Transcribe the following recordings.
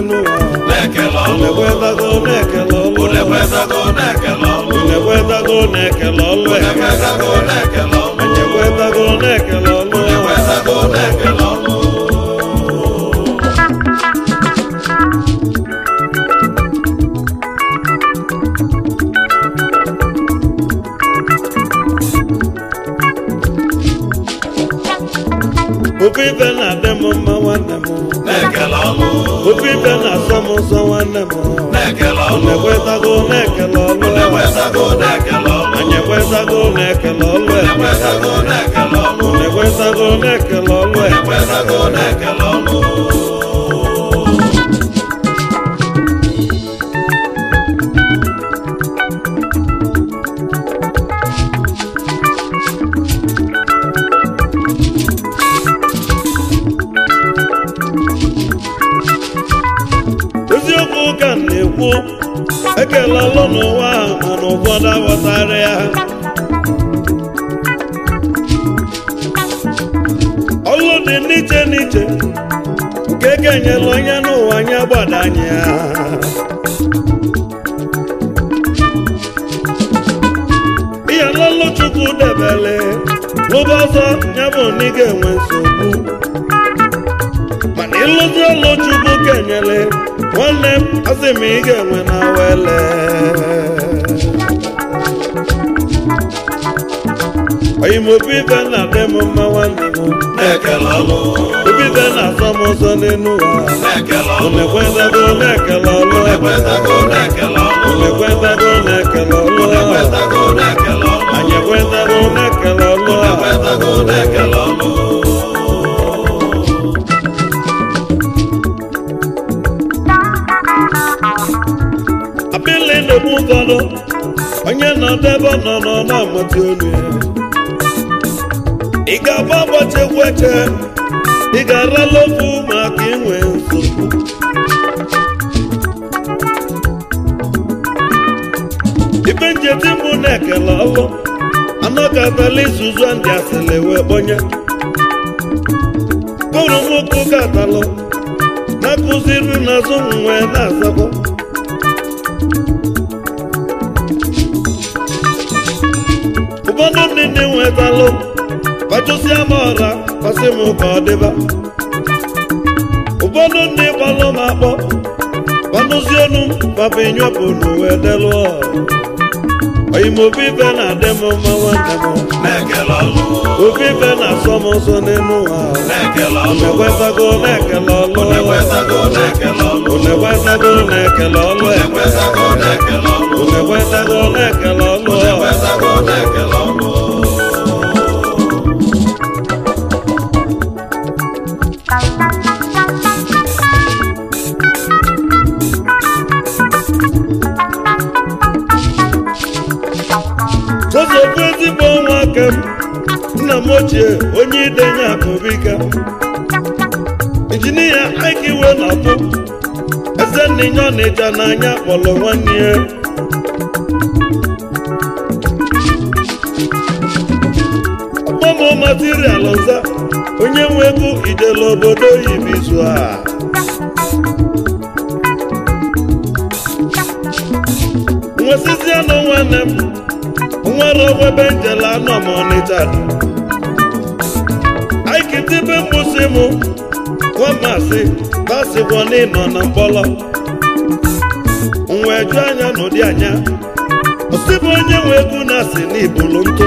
n'elu ụwa na-ekele ọlụ unekwetago na-ekele ọlụ unekwetago na-ekele ọlụ unekwetago na-ekele ọlụ unekwetago na-ekele ọlụ ekwetago na-ekele ọlụ unekwetago na-ekele ọlụ ofe ife na-adị m mma nwanne m na-ekele ọlụ ofe ife na-asọ m nsọ nwanne m na-ekele ọlụ unekwetago na-ekele ọlụ unekwetago na-ekele ọlụ anyị ekwetago na-ekele ọlụ unekwetago na-ekele ọlụ unekwetago na-ekele ọlụ unekwetago na-ekele ọlụ eziokwu ka m na-ekwu ekele ọlụ n'ụwa ahụ mana ụfọdụ aghọtara ya ọlụ dị n'iche n'iche nke kenyela onye n'ụwa anya gbadanye ya ihe n'ọlụ chukwu debele n'ụba ọzọ ya bụ na ị ga-enwe nsogbu mana ịlụzi ọlụ chukwu kenyele nwanne m asị m ị ga-enwe na wele oyi m obi ibe na-adị m mma nwanne m na-ekele ọlụ obi ibe na-asọ m ụzọ n'elu ụwa na-ekele ọlụ unekwetago na-ekele ọlụ unekwetago na-ekele ọlụ unekwetago na-ekele ọlụ unekwetago na-ekele ọlụ anyị ekwetago na-ekele ọlụ unekwetago na-ekele ọlụ abịlị na-egbu ụfọdụ onye nọdụ ebe ọ nọ nọ na-amụta olu ya ị ga-agba ụbọchị egwu eche ị ga-arala ofu maka inwe nsogbu ibe njeti mbụ na-ekele ọlụ anọgatala izuzu ndị asịrị wee kpọnye kụrụ nwoke gatalụ na-akụziri n'azụ nwe na-azakwa ụfọdụ ndị ndị nwetalụ kpachụsịa m ọra kpasị m ka ọ dịba ụfọdụ ndị gbalụ m akpọ kpanụzi enu papa enyepụ n'uwe delụ oyimobi ife na-adị m mma nwanne m na-ekele ọlụ obi ife na-asọ m ụzọ n'elu ụwa na-ekele ọlụ unekwetago na-ekele ọlụ unekwetago na-ekele ọlụ unekwetago na-ekele ọlụ unekwetago na-ekele ọlụ unekwetago na-ekele ọlụ unekwetago na-ekele ọlụ Joseph ezigbo nwa aka m nna m ochie onye idenye akụbika injinia Ike iwe na-apụ eze nninye ọnịcha n'anya kpọrọ nwanne ya ọgbọmọ material ọza onye nwe ego ijele obodo oyibo izu a nwesizie nụ nwanne m nwere owebe njele anọ m ọnịcha dị aikitibe mgbụsị m nwamasị basịbọ n'ịnọ na mkpọrọ nwa eju anya n'ụdị anya osibụ onye nwe egwu na-asị n'ibulu ntụ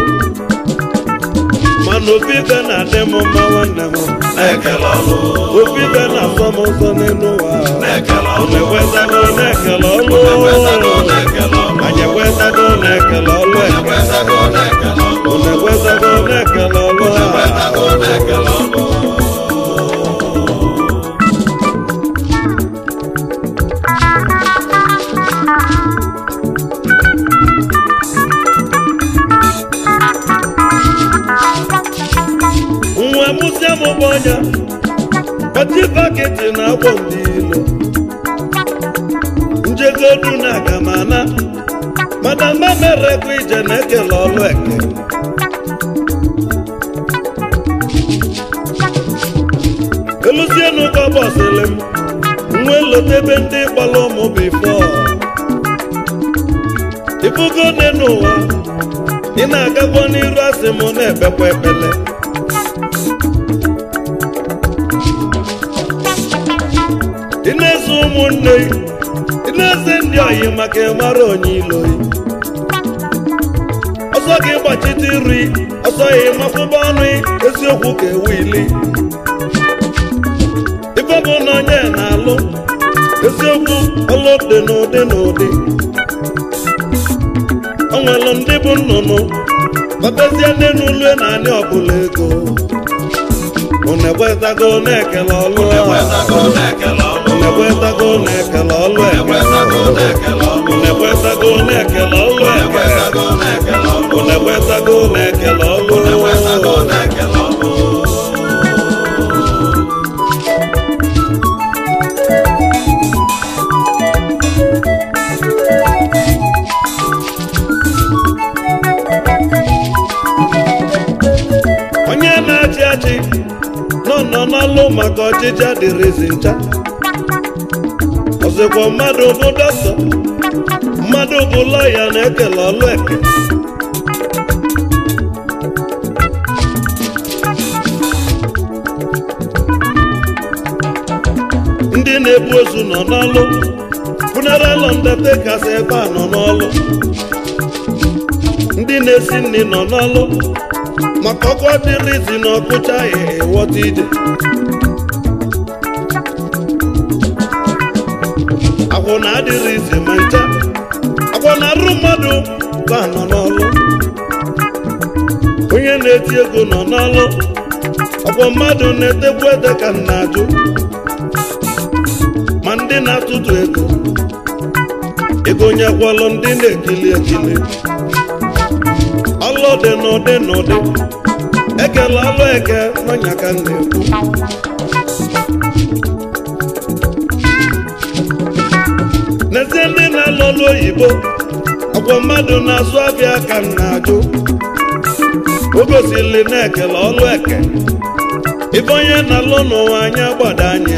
mana obi ibe na-adị m mma nwanne m na-ekele ọlụ obi ibe na-asọ m ụzọ n'elu ụwa na-ekele ọlụ unekwetago na-ekele ọlụ unekwetago na-ekele ọlụ anyị ekwetago na-ekele ọlụ eke unekwetago na-ekele ọlụ unekwetago na-ekele ọlụ a unekwetago na-ekele ọlụ nwa mụsịa m bụ ọnya kpati baketi na agbọ ndị ilo njegodu na agamana mana mma merekwa ije na-ekele ọlụ eke eluzienu ka bọsịlị m nwe lotebe ndị gbara ụmụ bifo ibugo dị n'ụwa ị na-agakwa n'iru asị m na-ekpekwa ekpele ị na-eso ụmụnne ị na-eze ndị oyi maka ịmara onye ilo ọsọ gị gbachite nri ọsọ ya ịmafụba ọnụ eziokwu ka ewu ili ife bụ na onye na-alụ eziokwu ọlụ dị n'ụdị n'ụdị o nwere ndị bụ nnụnụ babezie ndị n'ụlọ na anị ọbụla ego unu ekwetago na-ekele ọlụ a Ekwetago na-ekele ọlụ. unu ekwetago na-ekele ọlụ eke Ekwetago na-ekele ọlụ. unu ekwetago na-ekele ọlụ eke Ekwetago na-ekele ọlụ. unu ekwetago na-ekele ọlụ Ekwetago na-ekele ọlụ. onye na-achị achị nọ nọ n'ọlụ maka ọchịchị adịrịzi ncha ọzọkwa mmadụ bụ dọkịta mmadụ bụ lọya na-ekele ọlụ eke ndị na-ebu ozu nọ n'ọlụ funeral undertakers ebe a nọ n'ọlụ ndị na-esi nri nọ n'ọlụ maka ọkụ adịrịzi na ọkụcha ya ịghọta ije agwọ na adịrịzi ma ncha agwọ na arụ mmadụ ka nọ n'ọlụ onye na-eti ego nọ n'ọlụ ọkwọ mmadụ na-etekwu ede ka m na-ajụ ma ndị na-atụtụ ego ego nyekwalụ ndị na-ekili ekili ọlụ dị n'ụdị n'ụdị ekele ọlụ eke n'ọnya ka m na-ekwu n'ezie ndị na-alụ ọlụ oyibo ọkwọ mmadụ na-azụ abịa ka m na-ajụ o gosili na-ekele ọlụ eke ibe onye na-alụ n'ụwa anya gbada anya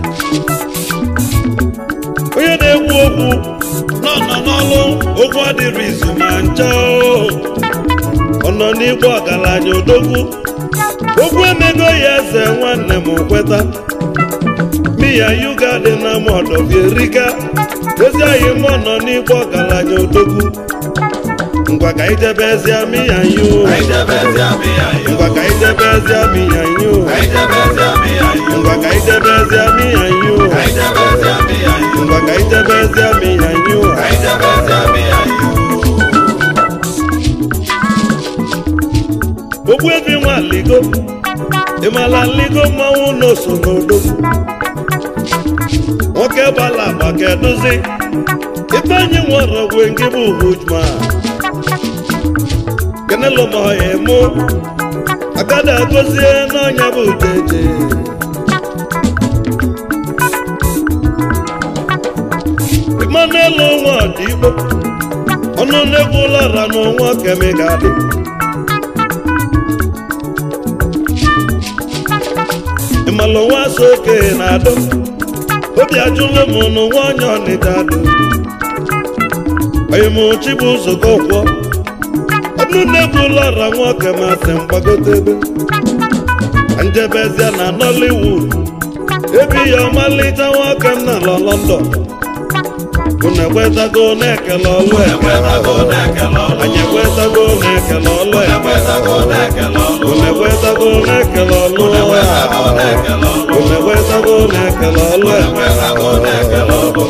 onye na-ekwu okwu nọ nọ n'ọlụ okwu adịrị izu ma ncha ọ nọ n'igbo ọgaranya odogwu okwu emego ya eze nwanne m kweta miya yuga dị na mọdọbierika ezi anyị m nọ n'igbo ọgaranya odogwu ngwa ka ijebe ezia miya yu Anyị jebezi amị anyị. ngwa ka ijebe ezia miya yu Anyị jebezi amị anyị. ngwa ka ijebe ezia miya yu Anyị jebezi amị anyị. ngwa ka ijebe ezia miya yu Anyị jebezi amị anyị. ogbu ebi nwa ligo ịmala ligo mmanwụ n'oso n'odo nwoke gbala agba ka edozi ife anyị nwere ogwe nke bụ hujma kenelụmọya mụ agada agozie n'ọnya bụ jeje ịmanụelu nwa ọdịgbo ọnụ na-egwu ụlara n'ọnwa kemigadị ịmalụ nwa so okenye na-adọ obi ajụlụ m n'ụwa onye ọnịda adụ onyemochi bụ ụzọgo kwọ ọnụ na-egwu ụlọra nwoke masị mgbagote ebe njebezia na nollywood ebi ya ọmalịcha nwoke m na lọ london unu ekwetago na-ekele ọlụ eke Ekwetago na-ekele ọlụ. anyị ekwetago na-ekele ọlụ eke Ekwetago na-ekele ọlụ. unu ekwetago na-ekele ọlụ Ekwetago na-ekele ọlụ. unu ekwetago na-ekele ọlụ eke Ekwetago na-ekele ọlụ.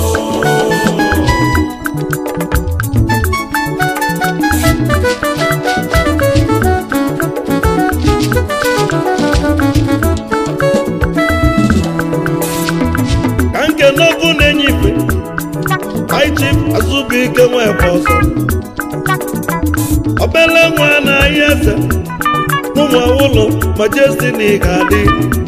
ka nke n'ọkụ na-enye ife aichif azụbụike nwekwa ọzọ obele nwa na-ahịa eze ụmụ awụlụ majestini ga-adị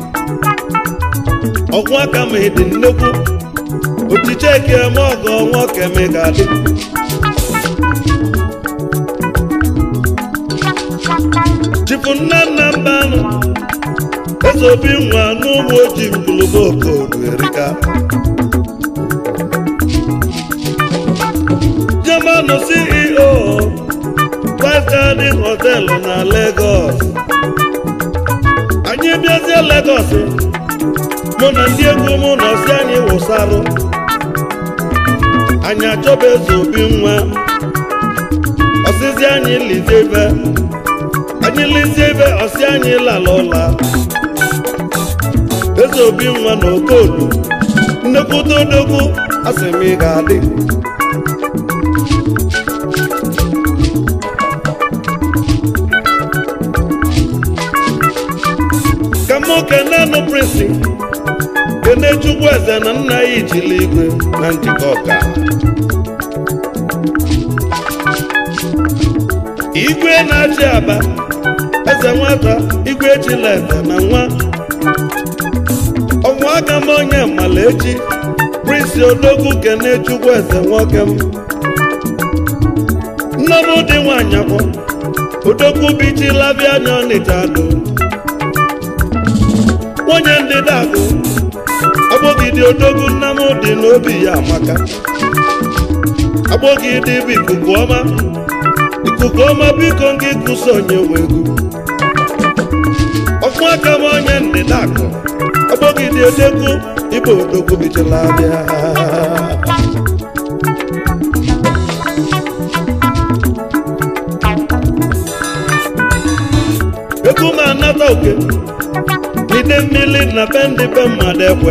ọgwụ aka ma ịdị nnekwu ochiche eke eme ọgọ nwoke ma ị ga-adị chifu nne nna mba anụ eze obi nwa n'ụmụ ojii mkpụlụgbo okodu erika golden hotel na Lagos anyị bịazie Lagos mụ na ndị egwu mụ na ọsị anyị wụsarụ anyị achọba eze obi nwa ọsịzi anyị lizie ibe anyị lizie ibe ọsị anyị lala ụla eze obi nwa na okodo nnekwute odogwu asị m ị ga-adị ka mụ kenenụ prinsi kene chukwu eze na nna ya ijili igwe na njikọ ọka igwe na-achị aba eze nwata igwe echila eze na nwa ọnwa aka m onye mala echi prinsi odogwu kene chukwu eze nwoke m nne m dị nwanyị akwọ odogwu bichila bịa anya ọnịcha do nwunye ndị dagụ agbọgide odogwu nna m dị n'obi ya amaka agbọgide bụ ikuku ọma ikuku ọma biko gị kụso onye nwe egwu ọfụ aka m onye ndịda akụ agbọgide odogwu ịbụ odogwu bichila bịa egwu m anata oke ide mmiri na be ndị be mmadụ ekwe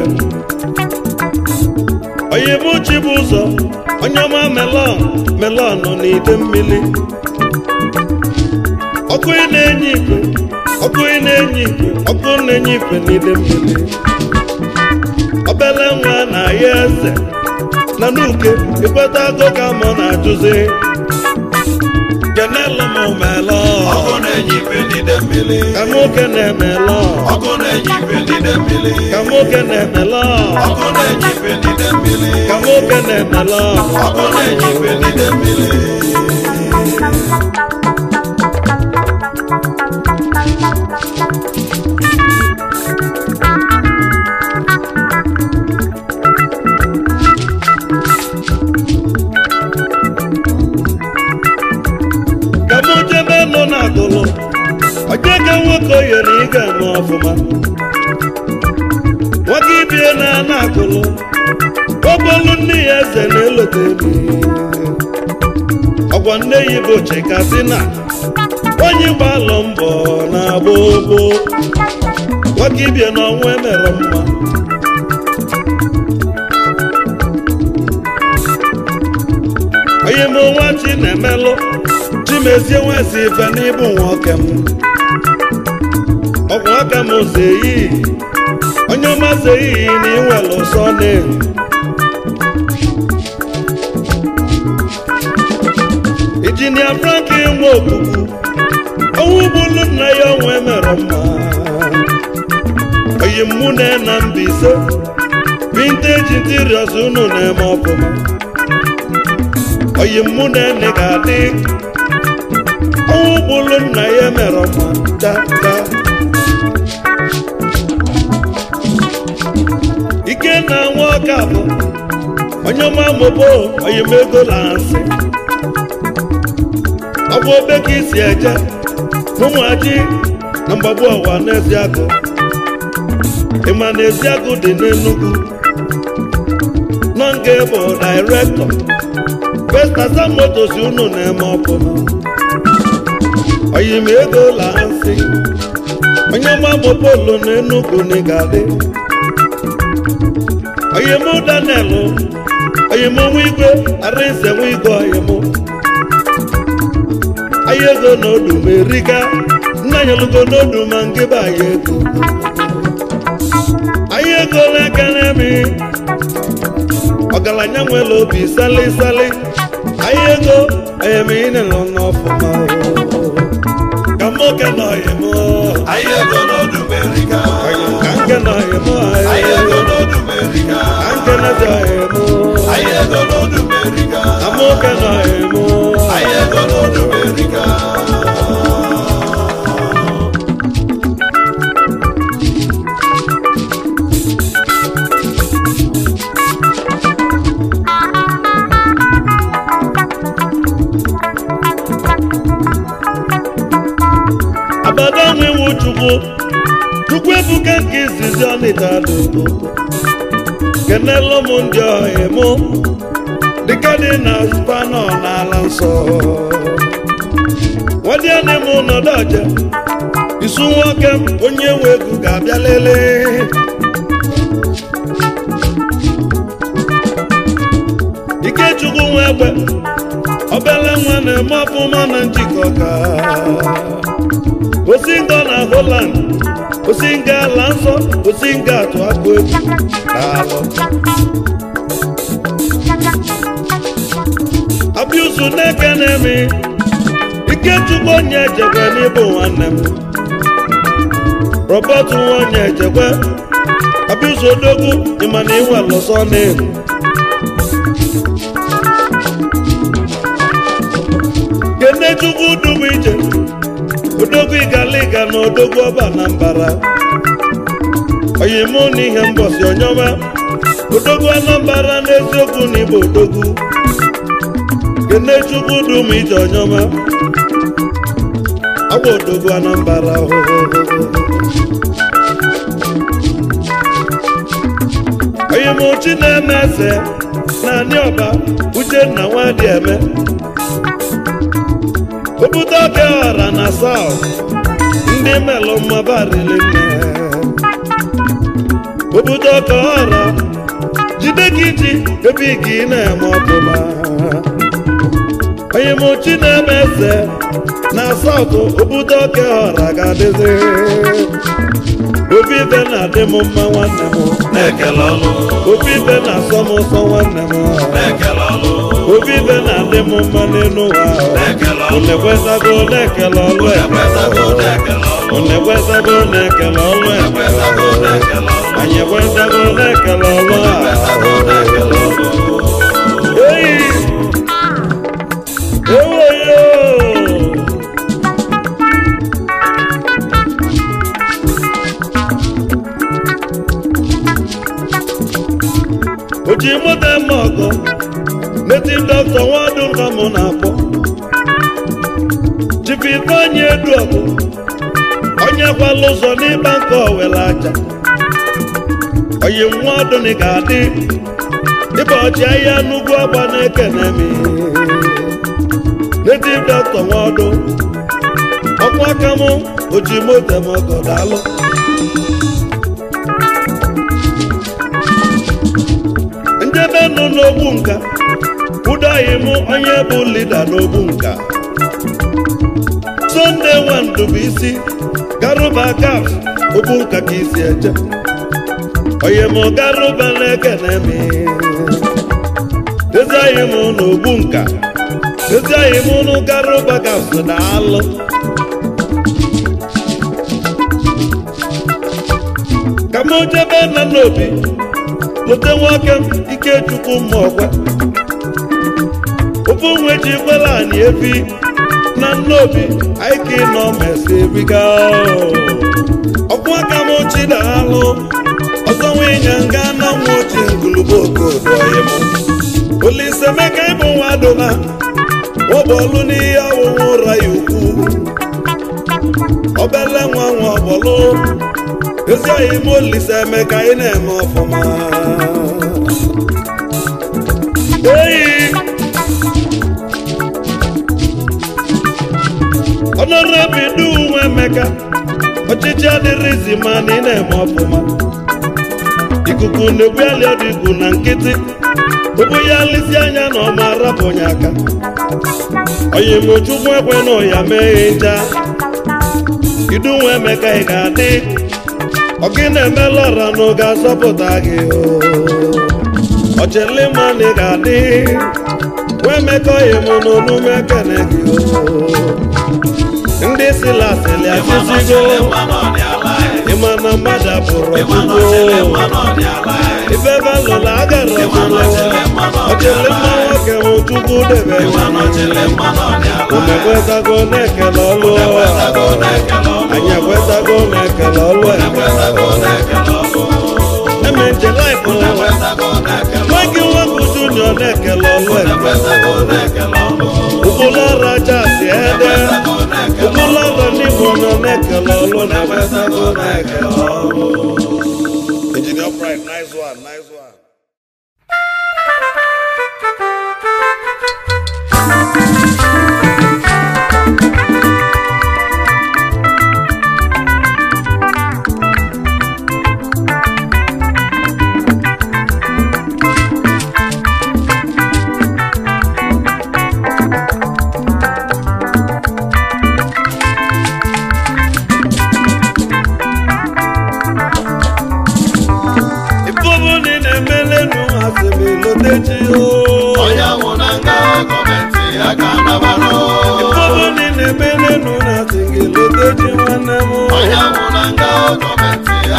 oyibuchi bụ ụzọ onye ọma melọn melọn nọ n'ide mmiri ọkụ ị na-enye ikwe ọkụ ị na-enye ikwe ọkụ na-enye ikwe n'ide mmiri obele nwa na ya eze na n'uke ikweta agụ ka mụ na-ajụzi kenelu m melọn ọkụ na-enye ife n'ide mmiri ka nwoke na-emelọn ọkụ na-enye ife n'ide mmiri ka nwoke na-emelọn ọkụ na-enye ife n'ide mmiri ka nwoke na-emelọn ọkụ na-enye ife n'ide mmiri ka mụ jebe nọ n'agụlụ onye ka nwoke oyere ị ga-eme ọfụma nwoke ibie na ana agụlụ ọbọlụ nne ya eze na-elote elu ọgwa nne ya bụ chikasina onye gbalụ mbọ na agba ogbo nwoke ibie na ọnwa emere mma onye m nwa chi na-emelụ chimezie nwezi ife n'ịbụ nwoke m ọgwụ aka m zeyi onye ọma zeyi na inwere ụsọ na injinia franklin nwa okuku ọnwụ bụlu nna ya ọnwa emere mma oyi mụ na na Mbaise vinteji interiors unu na-eme ọfụma oyi mụ na ene ga-adị ọnwụ bụlu nna ya mere ọma dada ike na nwa ọka bụ onye ọma mobo oyimego lansị ọ bụ obe ka isi eje ụmụaji na mgbagbu ọwa n'eziagụ ịma na eziagụ dị n'Enugu nọ nke bụ dairektọ Festasa motos unu na-eme ọfụma oyim ego lansị onye ọma mopolu na Enugu na ịgadị oyim Daniel oyim nwa igwe arinze nwa igwe oyim ahịa ego n'odu ma erika nna nyelugo n'odu ma ngịba ahịa ego ahịa ego na-ekene mi ọgaranya nwere obi sali sali ahịa ego ayemine nọ n'ọfụma ka nwoke nọ oyim ahịa ego n'ọdụ merika ka nke nọ oyim ahịa ego n'ọdụ merika ka nke na-ezi oyim ahịa ego n'ọdụ merika ka nwoke nọ oyim ahịa ego n'ọdụ merika chukwu chukwu ebuka nke izizi ọnịta dogo kenelu m ndị ọhịa mụ dịka dị na spanọ n'ala nsọ nwadịanị m nọdụ ọja isu nwoke m onye nwe ego ga-abịa lelee ikechukwu nwa egbe obele nwa na-eme ọfụma na njikọ ka osinga na Holland osinga ala nsọ osinga atụ akụ egwu daalụ abiusu na-eke na-eme ikechukwu onye ejekwe n'ịbụ nwanne m robert nwa onye ejekwe abiusu odogwu ịma na iwe lụsọ na-ebu kenechukwu dum ije odogwu igaliga na odogwu ọba na mbara oyimụ na ihe mbọsi onyọma odogwu anambara n'eziokwu na igbo odogwu kenechukwu dum ije onyọma agwa odogwu anambara oyimụ chi na-eme eze naanị ọba uchenna nwadị eme obodo oke ọra na saut ndị melụ mmabarili nne obodo oke ọra jide gị ji ebe gị na-eme ọfụma onye mochi na-eme eze na saut obodo oke ọra ga-adịzi obi ibe na-adị m mma nwanne m na-ekele ọlụ obi ibe na-asọ m ụsọ nwanne m na-ekele ọlụ obi ibe na-adị m mma n'elu ụwa na-ekele ọlụ unekwetago na-ekele ọlụ ekwesago na-ekele ọlụ unekwetago na-ekele ọlụ ekwesago na-ekele ọlụ anyị ekwetago na-ekele ọlụ ekwesago na-ekele ọlụ eyi ewoyo oji moto eme ọgọ neti dọkịta nwadụ ka mụ na-akpọ jibi ifeanyị edu ọgụ onye kwala ụzọ n'ịgba nke owere aja oyi nwa ọdụni ga-adị ịba ọchị ahịa n'ugwu agba na-ekene m native dọkịta nwadụ ọkwa aka m oji moto m ọgọ daalụ njebe nọ n'ogbu nka ụdọghị m onye bụ lida n'ogbu nka sonde nwandụbụisi garuba gaf ogbu nka ka isi eje onye m garuba na-ekene m ezighị m n'ogbu nka ezighị m nụ garuba gaf na alụ ka m jebe nna n'obi lute nwoke m ikechukwu mma ọgwa ofu nwe ji kwela anyị ebi na nnobi anyị ka ịnọ mesi ebiga ọkwụ aka m chi na-alụ ọzọ nwenya nga na nwa ochi ngulubo okodoyi m olise meka ịbụ nwa dụna ọbọlụ n'ihe ọwụwụ ụra ya ukwu obele nwa nwa ọbọlụ ezi oyi m olise emeka ị na-eme ọfụma eyi ọnọrọbidu nwa emeka ọchịchị adịrịzi ma na ị na-eme ọfụma ikuku na-egbuli ọdịgu na nkịtị ụbụ ya lisi anya na ọma arapụnye aka onye mochukwu ekwe na ụya mee nja idu nwa emeka ị ga-adị ọgị na-emela ọra na oge azọpụta gị ọchịlịma na ị ga-adị wee mekọghị m n'onume ekene gị ndị silasịlị achịzigo ịma na mmadụ abụrụ ọchụgbo ife balụla agara ọchịlịma nwoke m chukwu debe umekwetago na-ekele ọlụ anyị ekwetago na-ekele ọlụ eme nje laịfụ nwaghị nwoke junior na-ekele ọlụ ụbụlọrụ aja si ede ụbụlọrụ n'igbo nọ na-ekele ọlụ na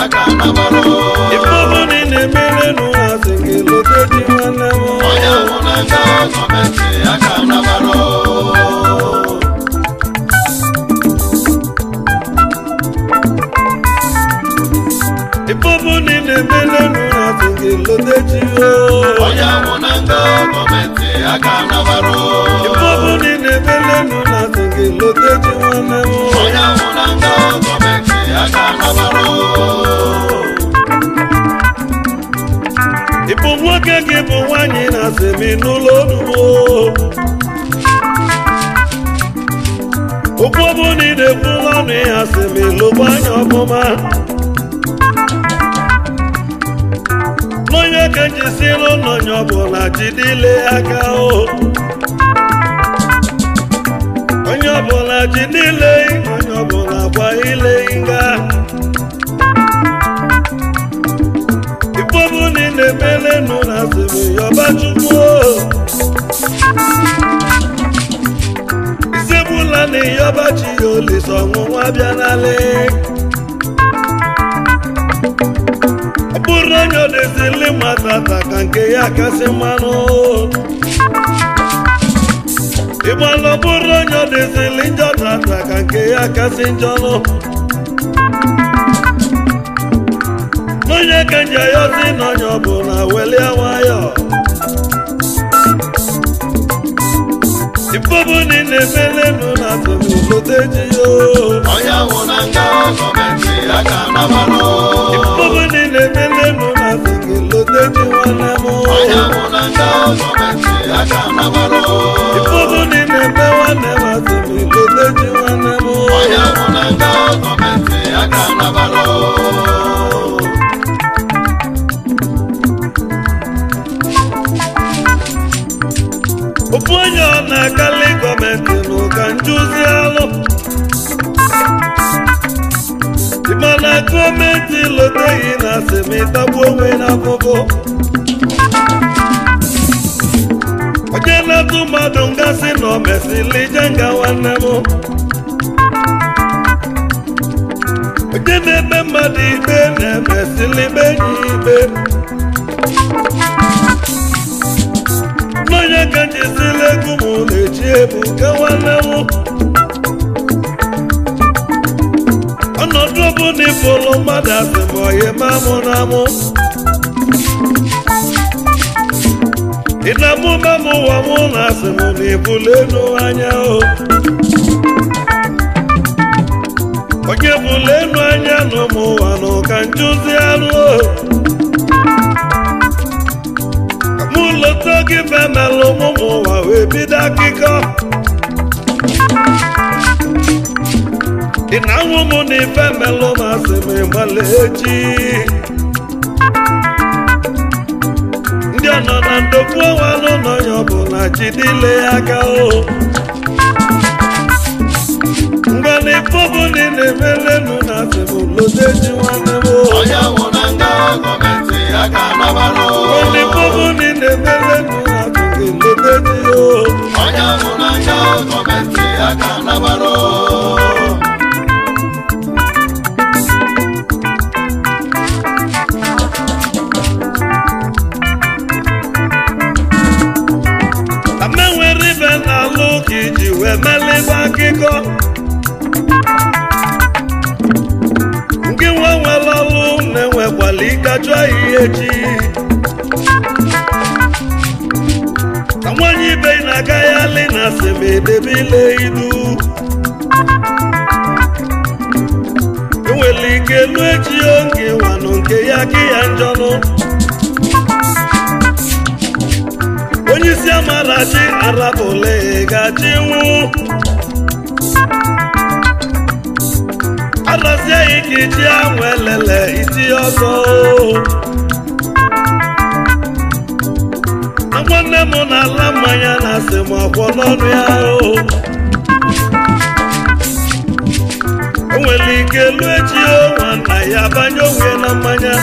aka nabara ife ọbụla ị na-emere nụ ha sị gị lote di nwanne m onye ahụ na nga gọọmenti aka nabara ife ọbụla ị na-emere nụ ha sị gị lote chi o onye ahụ na nga gọọmenti aka nabara ife ọbụla ị na-emere nụ ha sị gị lote chi nwanne m onye ahụ na nga gọọmenti aka nabara ị bụ nwoke gị bụ nwaanyị na-asị m n'ụlọ onubo okwu ọbụla ị na-ekwu n'ọnụ ya sị m lụgba anya ọfụma n'onye ka njisiri n'onye ọbụla jidile aka o onye ọbụla jidile onye ọbụla gba ile nga ifeọbụ na ị na-emele nụ na asịrị yọba chukwu isegbula na ịyọba chi ya olise ọnwụnwa bịanalị ọ bụrụ onye odezili matata ka nke ya kasị mmanụ ịgbalụ ọ bụrụ onye odezili njọ tata ka nke ya kasị njọnụ n'onye ka nje yozi n'onye ọbụla welie nwayọ ifeọbụ na ị na-emelenu na atụmụlote ji yo onye ahụ na nga gọọmenti aka nabara ifeọbụ na ị na-emelenu na atụmụlote ji nwanne m onye ahụ na nga gọọmenti aka nabara ifeọbụ na ị na-eme nwanne m atụmụlote ji nwanne m onye ahụ na nga gọọmenti aka nabara ofu onye ọ na-akali gọọmenti n'ụka njuzi alụ ịmana gọọmenti loteghị na asemịtagbu onwe n'afụfụ onye na-atụ mmadụ ngasị na o mesịrị ije nga nwanne m onye na-eme mmadụ ikpe na-emesịrị ikpe enyi ya ikpe n'onye ka njisila egwu m na-eji ebu nke nwanne m ọnọdụ ọbụla ịfụlụ mmadụ asị m oyi ma mụ na mụ ị na-amụ ma m ụwa mụ na asị m na ibulu elu anya o onye bulu elu anya na ụmụ ụwa na ụka njuzi anụ o mụ lọta gị femelụ ụmụ ụwa wee bido akụkọ ị na-anwụ m na ife melụ ma sị m ịgbala echi ndị ọ nọ na ndokwu ọnwa n'ụlọ ya ọbụla jidile ya aka o ngwa na ife ọbụla ị na-emelenu na asị m lote ji nwanne m o onye ahụ na nga gọọmenti aka nabara Only bubble in the melon, I think it looked at you. onye ahụ na nga gọọmenti aka nabara Ame nwere ibe n'alụ ka iji wee melịba akụkọ. Nke nwa nwere ọlụ na-enwekwala ịkachụ ahịhịa echi. Ka nwanyị ibe na-aga ya alị na asemedebe ile ilu. Enwere ike elu echi oge nwanụ nke ya ka ya njọnụ. onye isi amarachi arabụle gachi nwụ arazie ya ka iji anwụ elele iti ọzọ na nwanne m na-ala mmanya na asị m ọkwọ n'ọnụ ya o enwere ike elu echi o nwanna ya banye onwe na mmanya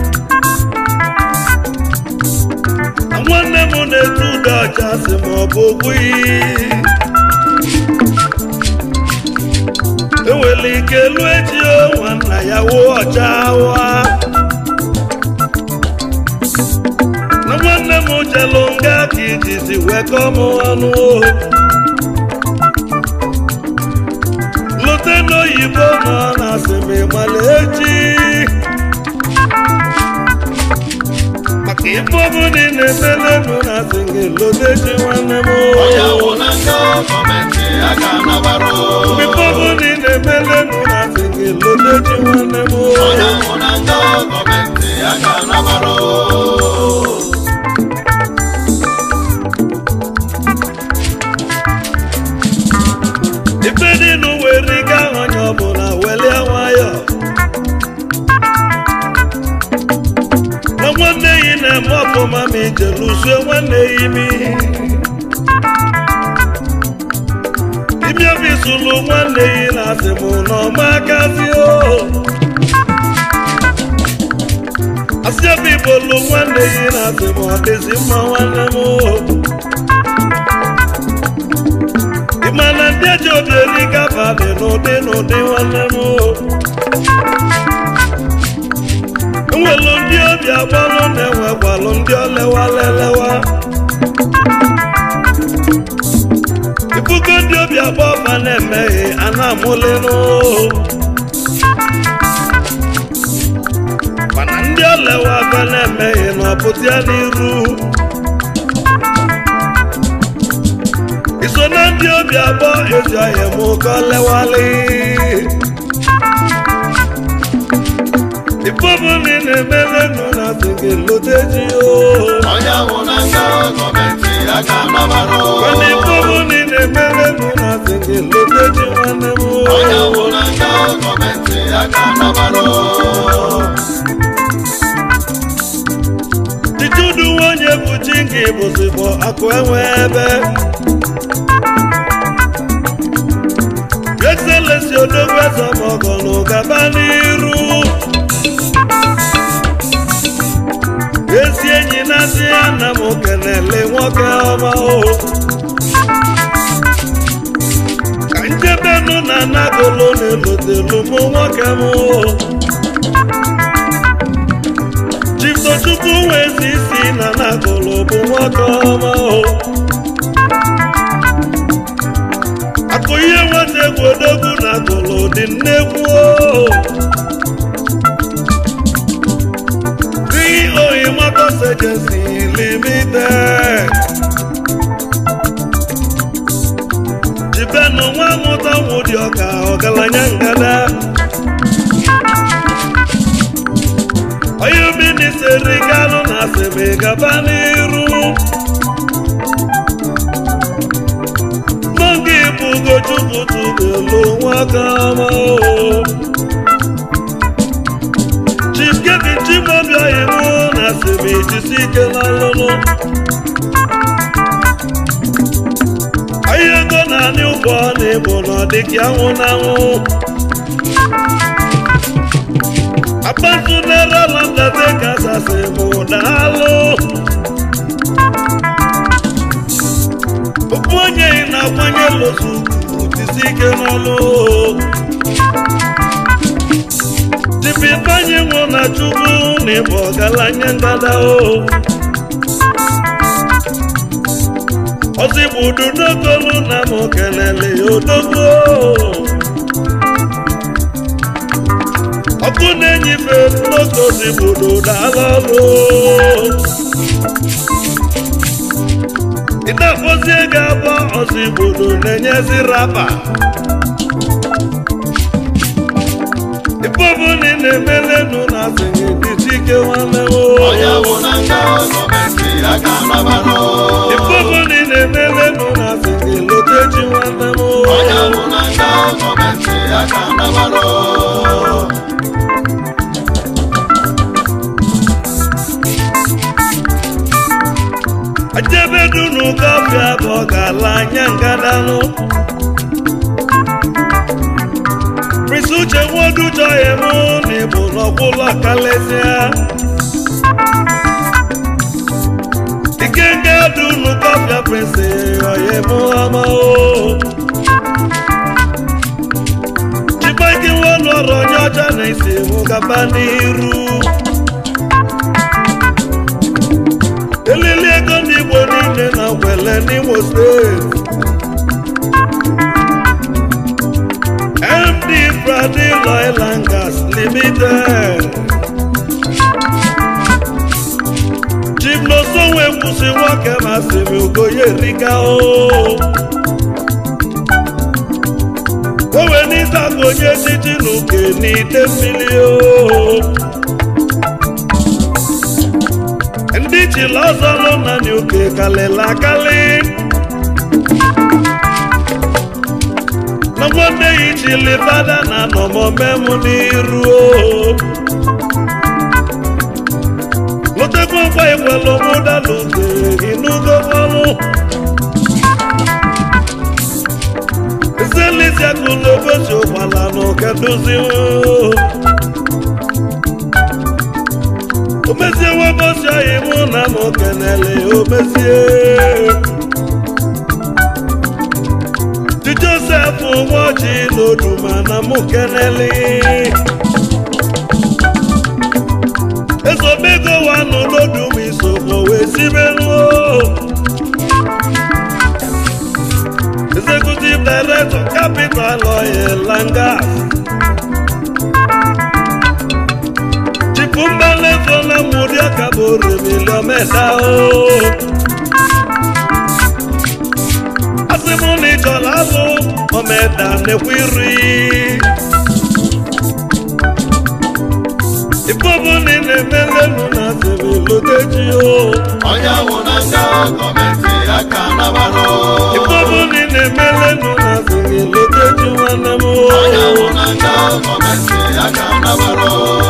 na nwanne m na-etu ude ọcha si ma ọ bụ ogbughị enwere nwere ike lụọ echi o nwanna ya wụ ọcha wa na nwanne m jelụ nga ka ijizi wekọ m ọnụ o lute n'oyibo nọ na asịmị mala echi maka ife ọbụla ị na-emelenụ na asị gị lute echi nwanne m onye wụ na nga gọọmenti aka nabara mgbe ife ọbụla ị na-emelenụ na asị gị lute echi nwanne m onye wụ na nga gọọmenti aka nabara ife dị n'ụwa eriga onye ọbụla welie nwayọ na nwanne yi na-eme ọfụma ma ije lụzie nwanne ya imi imi obi sụlụ nwanne yi na asị mụ na ọma akazi o asị obi bolu nwanne yi na asị mụ ọ dịzi mma nwanne m o ịmana ndị eji obi eri gaba dị n'ụdị n'ụdị nwanne m enwelu ndị obi agbalụ na-enwekwalụ ndị olewalelewa ibugo ndị obi agba ọfa na-emeghe a na-amụlenụ mana ndị olewa afa na-emeghe na ọpụta ya n'iru iso na ndị obi abụọ ezi ọhịa m ụkọ lewali ife ọbụla ị na-emelenụ na asị gị lute ji o onye wụ na nga gọọmenti aka nabara mana ife ọbụla ị na-emelenụ na asị gị lute ji nwanne m onye wụ na nga gọọmenti aka nabara Chichudu nwanyị bụ chi nke bụzibụ akụ enwe ebe Excellency odogwu eze mọgọnụ gaba n'iru ezi enyi na-asị ya na m kenele nwoke ọma o ka njebenụ na nagolo na-elotelu mụ nwoke m o Chiftochukwu nwezi isi na nagolo bụ nwoke ọma o akụ ihe nwata egwu odogwu na agolo dị nnekwu o dị oyi motors agency limited jibenụ nwa mụta nwụdị ọka ọgaranya ngada onye obi n'iseri galụ na asịrị gaba n'iru n'oge ịbụ ugochukwu tụbelu nwaka ọma o chief kevin chimobiayi mụ na asịrị jisi ike n'ọlụlụ onye ego na-anị ụgbọ na ịbụ na ọdịka anwụ na anwụ akpatu n'ere lọndate kasasị bụ daalụ okpu onye ị na-akwanye lozu tisi ike n'ọlụ tipitanye nwụ na chukwu na ịbụ ọgaranya ngada o ozigbudu n'okolu na m kelele ya odogwu ọkụ na-enyife n'ogozi gbodo dala ọrụ ịna-akpọzi ego abụọ ọzọ igbodo na-enyezi rapa ife ọbụla ị na-emelenu na asịghị dịchi ike nwanne m onye wụ na nga gọọmenti aka nabara ife ọbụla ị na-emelenu na asịghị lotechi nwanne m onye wụ na nga gọọmenti aka nabara ajebedunu kọfịa bụ ọ ga-ala anya ngadanụ Prince Uche Nwodu chọghị mụ na ịbụ n'ọkwụlọ kalesịa ikenga dunu kọfịa Prince ọyị mụ ọma o Chiba emeziwo n'ọrụ onye ọcha na isi mụ gaba n'iru elili ego ndị igbo niile na gwele n'imo steeti md bradil oil and gas limited chief n'osonwe kwụsị nwoke masị m ugoye rika o owe n'ịta ka onye titi n'uke n'ite mmiri o ndị chila ọzọ nọ na n'uke kalịla akali na nwanne ya ichili fada na nọmọme m n'iru o lọtekwa nkwa ikwelu mụda n'uke inugo ọnwụ ezelisiakụla obosi ụgbala n'ụka dozi omezie webosi anyị mụ na m kenele omezie di josef nwaoji n'oduma na mụ kenele ezobego wanụ n'oduma isokwo wee sibenuo executive director capital oil langas chipumbalezo na mudi akabore miliometa o asịmụ na ịchọrọ azụ omeda nekwa iri ifobu na ị na-emelenu na asịrị o onye ahụ na nga gọọmenti aka nabara ifobu na ị na-emelenu na asịrị loteji nwanne m onye ahụ o na nga gọọmenti aka nabara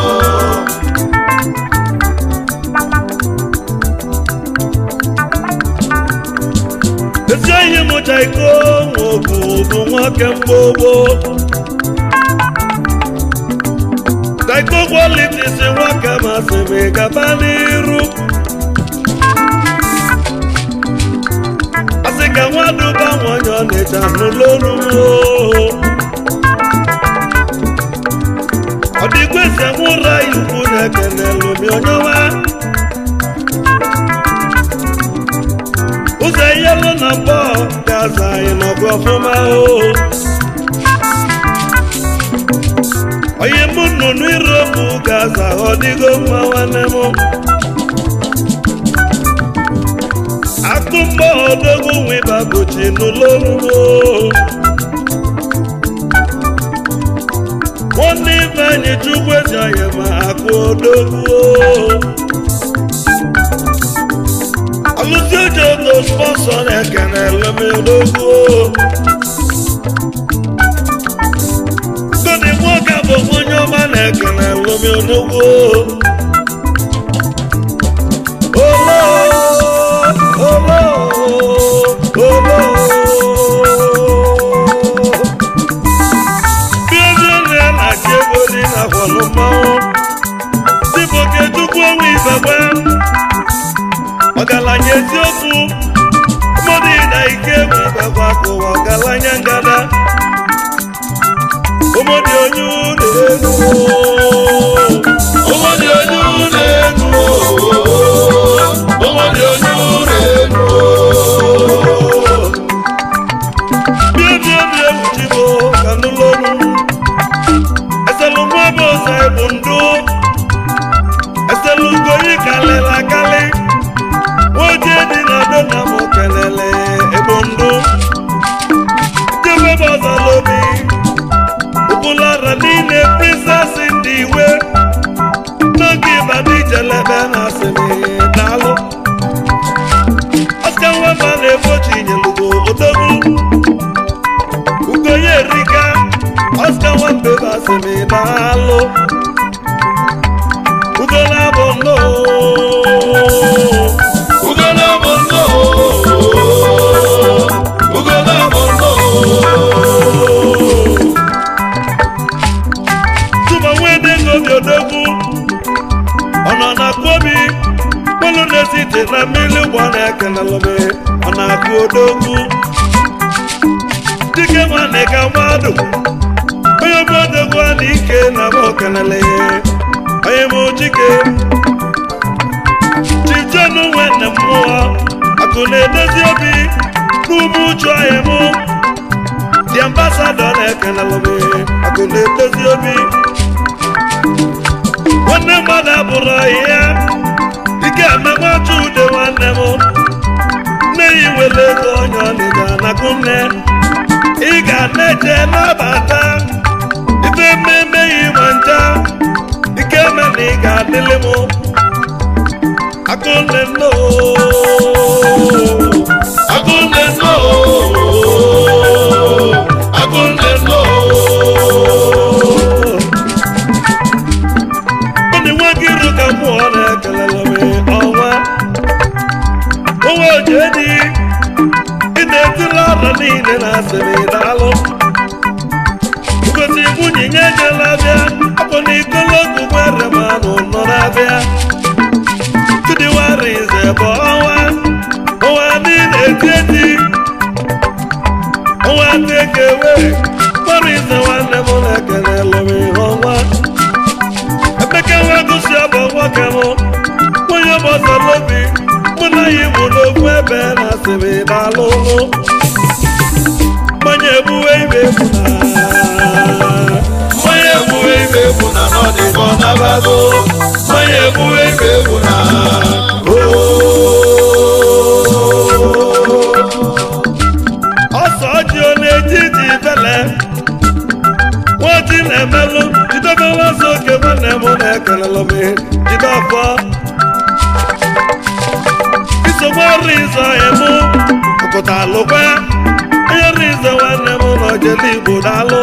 ezi ihe mụcha iko nwoke bụ nwoke mgbogbo taiko kwalitis nwoke masịrị gaba n'iru asị ka nwaduba nwanyị ọnịcha n'ụlọọrụ ọ dịkwa ese mụra ikwu na-ekenelu mi onyewa ụzọ yelu na mbọ gaza anyị nọgụ ọfụma o onye mụ nnụnụ iropu gaza ọ dịgo mma nwanne m akụ mbọ odogwu nwiba bụchi n'ụlọ orugbo nwanne ibe anyị chukwu eji anyị ma akụ odogwu alụsị oji ogo spọnsọ na-ekene elemodogwu godi nwoke bụ onye ọma na-ekene elemodogwu olo olo olo bí ojú ni a na-achị ego dị n'akwọlụ mmanwụ dịbụ okechukwu onwe ibegbe ọgaranya eziokwu mmadụ na ike egwu ibegbe akụwa ọgaranya ngada ụmụdị onye ụlọ elu ụmụdị onye ụlọ elu ụmụdị onye ụlọ elu bie bie bie wuchibo ka nụlọrụ eselu nwa bụ ụzọ ebu ndụ eselu ugoyi kalịla akali nwoje dị na do na m kelele ebu ndụ jebe bụ ọzọ lobi ụkwụlara niile princess ndị iwe n'oge ịbadị jelebe na asịrị daalụ ọsịka nwamba na-egbochi nyelugo odogwu ugonye erika ọsịka nwamba ebe asịrị daalụ ugola bụ nnọọ Ugolo bụ nnọọ Ugolo bụ nnọọ tụma nwede ngobi odogwu ọ nọ na kwobi kpolu na-esite na mmiri ụgbọ na-ekelelụme ọ na-akụ odogwu dike nwanne ka mmadụ onye ezigbo odogwu a na ike na m okenele onye m chike chijenu nwanne m mmụọ akụ na-edozi obi n'ume uchu anyị mụ dị ambasadọ na-ekenelụ m akụ na-edozi obi nwanne mmadụ abụrụ ọhịa ike amagbachu ude nwanne m nne ya nwere ego onye ọnịga na nne ị ga na-eje nabata ife mmemme yi ma nja ike me na ị ga-adịlị m akụnne nno Akunle no, akunle no, Ndị nwa gị ru ka mmụọ na-ekelele m ọnwa onwe oje dị ị na-etiri ọrụ niile na asịrị daalụ ngozi nwunye nye ejela bịa ọbụ na ikologu nwere manụ nọ na-abịa chidiwara ize bụ ọnwa ọnwa niile eti eti ọnwa tekewe gbara ize nwanne m na-ekelele m ihe ọnwa Emeka nwa gosi ọbụ nwoke m onye gbasara obi mụ na ya mụ n'okwu ebe na asịrị daalụ mmanya egbuwe ibe egbu na onye egbuwe ibe egbu na n'ọdịkọ nabago, onye egbuwe ibe egbu na ọsọ ji ọ na-eji ji bele nwaji na-emelụ jidebe nwazo oke nwanne m na-ekelelụ m jide ọfọ isogbu ọrụ ize ọhịa mụ ọkụta alụkwa onye ọrụ ize nwanne m na ojele igbo daalụ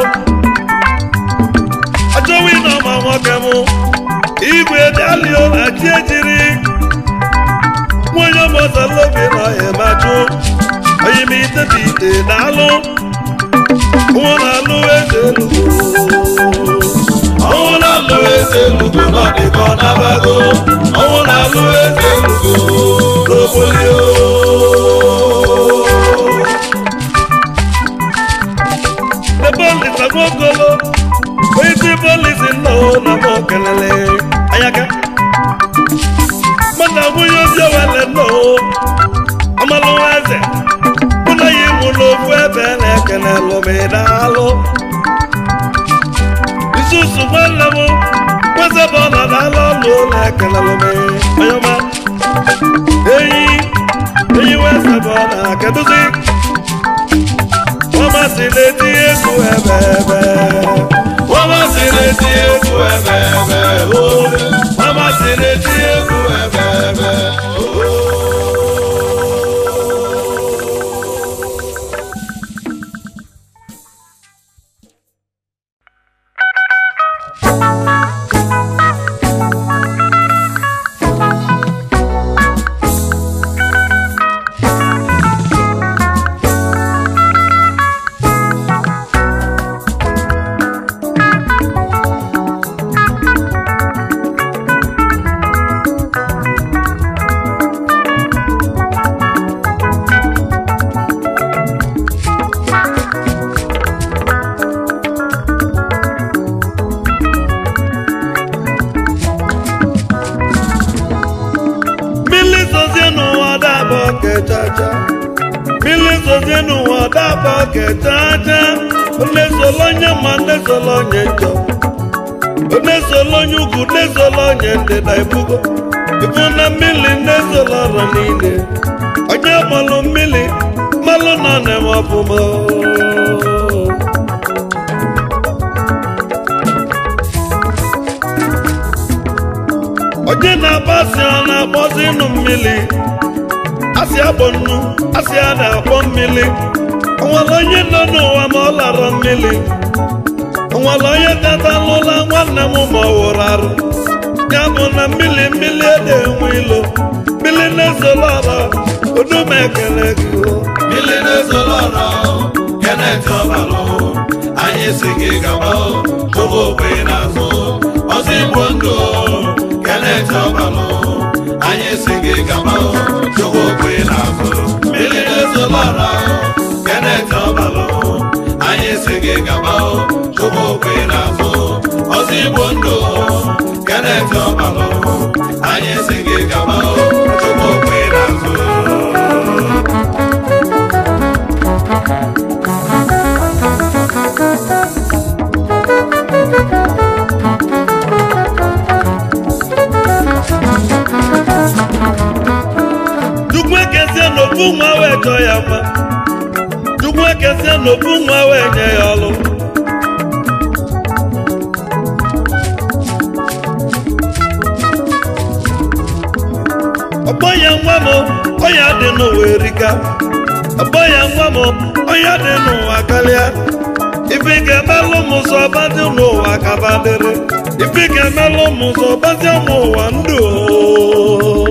ọjọwi na ọma nwoke m igwe dalio na chi ejiri nwunye ọmọzalobi na ọhịa machụ onye m ite dị ite daalụ nwa na-alụ eze elugo ọnwụ na-alụ eze elugo n'ọdịkọ nabago, ọnwụ na-alụ eze elugo n'obolio. ebe olisa nwokolo onye isi polisi nnọọ na m okelele anyaka mana nwunye ozi owele nnọọ amalụwa eze mụ na ya ịmụ n'ofu ebe na-ekele lụmidalụ isusu nwanne m nwezebe ọ nọ n'ala ọlụ na-ekele lụmi onye ọma enyi enyi nwezebe ọ na-akeduzi ọmasị na-eti egwu ebe ebe Wọ́n máa sì retí egwu ẹ̀bẹ̀ẹ̀bẹ̀ o. Wọ́n máa sì retí egwu ẹ̀bẹ̀ẹ̀bẹ̀ o. mmiri zozie n'ụwa dabọ kechacha mmiri zozie n'ụwa dabọ kechacha onye solo onye ma onye solo onye njọ onye solo onye ugwu onye solo onye ndịda ibugo ibu na mmiri nne solo ọrụ niile onye gbalụ mmiri mmalụ nọ na-eme ọfụma onye na-agbasi ọ na-akpọzi ịnụ mmiri asị agbọ nnu asị a na-akpọ mmiri onwere onye nọ n'ụwa ma ọ lara mmiri onwere onye kata n'ụla nwanne m ma ọ wụrụ arụ ya bụ na mmiri mmiri ede enwe ilo mmiri na-ezolo ọra odume ekele gị o. Mmiri na-ezoro ọra o, Kenneth Ọbalụ, anyị si gị gaba o, chụba okwe n'azụ, ọzọ igbo ndụ o, Kenneth Ọbalụ, anyị si gị gaba o, chụba okwe n'azụ. Mmiri na-ezoro ọra o, Kenneth Ọbalụ, anyị si gị gaba o, chụba okwe n'azụ. wee chọọ ya mma chukwu ekesie na ofu nwa wee nye ya ọlụ ọgbọ ya nwa m ọya dị n'ụwa erika ọgbọ ya nwa m ọya dị n'ụwa karịa ife ga-emelụ m ụzọ ọbadị n'ụwa kabadịrị ife ga-emelụ m ụzọ ọbadị ụmụ ụwa ndụ o.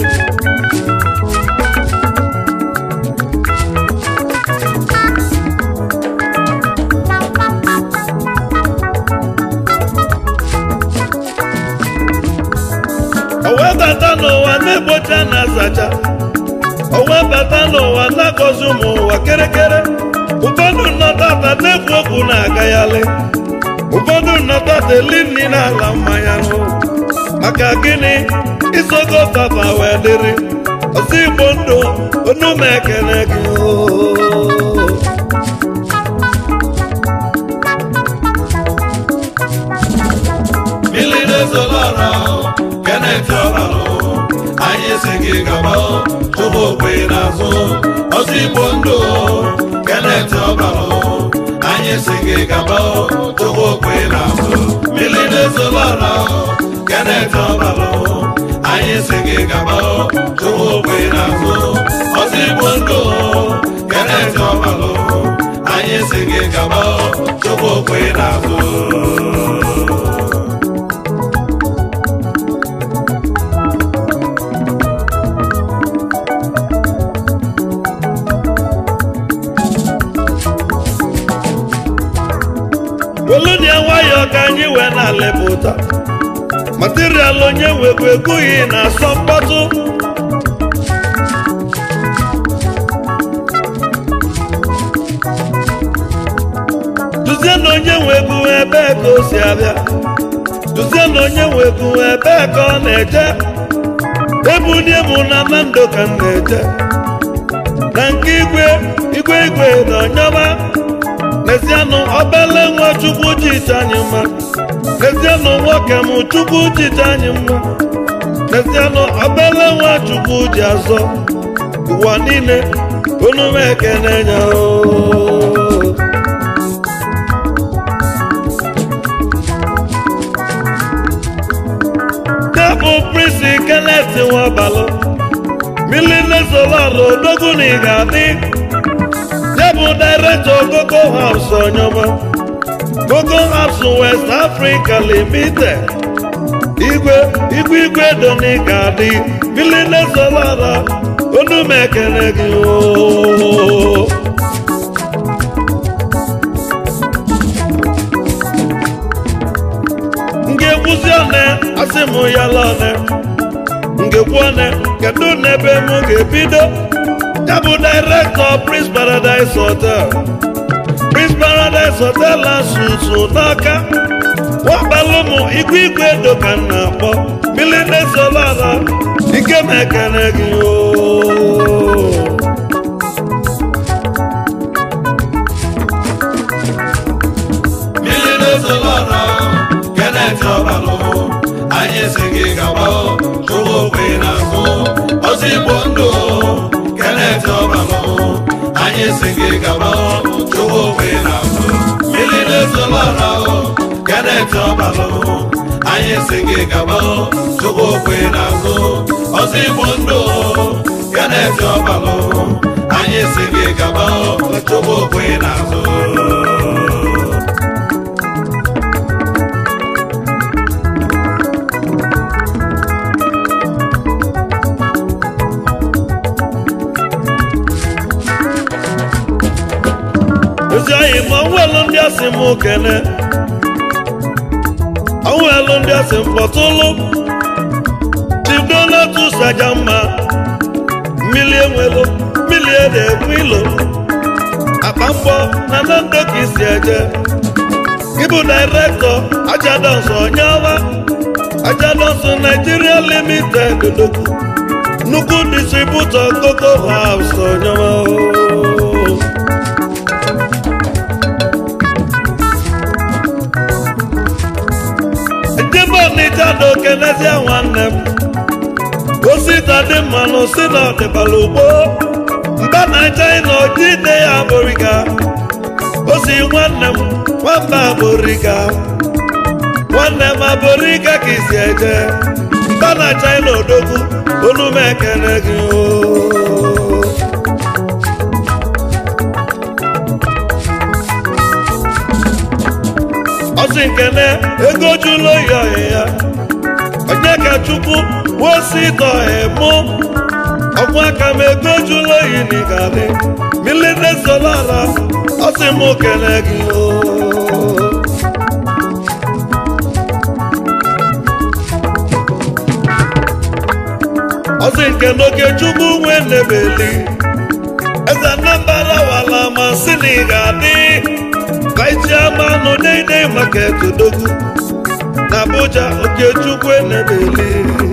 o wee bata n'ụwa na-egbocha na azacha o wee bata n'ụwa na-agọzi ụmụ ụwa kerekere ụfọdụ nnọtata na-ekwu okwu na-agaghalị ụfọdụ nnọtata eli nri n'ala mmanya nụ maka gịnị isogo papa wee dịrị ọsọ igbo ndụ onume ekene gị oo. mmiri na-ezolọra Kenneth Ọbalụ anyị si gị gaba tupu okwe n'azụ ọzọ igbo ndụ Kenneth Ọbalụ anyị si gị gaba tupu okwe n'azụ mmiri na-ezolọra Kenneth Ọbalụ anyị si gị gaba tupu okwe n'azụ ọzọ igbo ndụ Kenneth Ọbalụ anyị si gị gaba tupu okwe n'azụ welunie nwayọọ ka anyị wee na-alịpụta material onye wekwa ekwughị na asọ mkpọtụ duzie na onye nwekwu ebee ka o si abịa duzie na onye nwekwu ebee ka ọ na-eje ebulie m na nando ka m na-eje na nke igwe igwe igwe na ọnyọba n'ezianụ obele nwa chukwu jite anyị mma n'ezianụ nwoke m chukwu jite anyị mma n'ezianụ obele nwa chukwu ji azọ ụwa niile unu m ekene nya oo. Debụ prisi Kenneth Nwabalụ Millie Solaro odogwu na ị ga-adị ya bụ director Coco House Onyoma Coco House West Africa Limited igwe igwe igwe doni ga-adị Millie Solaro onu m ekele gị oo ngekwu one asị m ya lone ngekwu one kedu n'ebe m ga-ebido ya bụ director Prince Paradise Hotel Prince Paradise Hotel asusu n'aka wabalụ m igwe igwe edo ka m na-akpọ miline solara ike m ekene gị oo mmiri na-ezolọra Kenneth Ọbalụ anyị si gị gaba chụwa okwe n'azụ ọzọ igbo ndụ Kenneth Ọbalụ anyị si gị gaba chụwa okwe n'azụ mmiri na-ezolọra Kenneth Ọbalụ anyị si gị gaba chụwa okwe n'azụ ọzọ igbo ndụ Kenneth Ọbalụ anyị si gị gaba chụwa okwe n'azụ ozi anyị ma ọnwụelu ndị asị m kene ọnwụelu ndị asị m kpọtụlụ chidonatus aja mma mmili enwelu mmili ede ekwu ilo akpa mbọ na nando ka isi eje ịbụ dairektọ ajadons onyeọma ajadons naijiria limited dokwu nnukwu distributọ Coco House onyeọma oo. Ejebe Ọnịcha na okenezie nwanne m osita dị mma na osi na ọdịbala ugbo mba na china ojide ya abụrịka osi nwanne m nwamba abụrịka nwanne m abụrịka ka isi eje mba na china odogwu olu m ekele gị oo ọsị nkene ego jụlụ oyi ọhịa ya onye ka chukwu wosi tọhe mụ ọgwụ aka m ego jụlụ oyi n'ịgadị milite solara ọsị m kele gị o ọsị nke n'oge chukwu nwe nebeli eze anambra wala ma si na ị ga-adị Chairman Dede Market Odogwu na Abuja Okechukwu Enebeli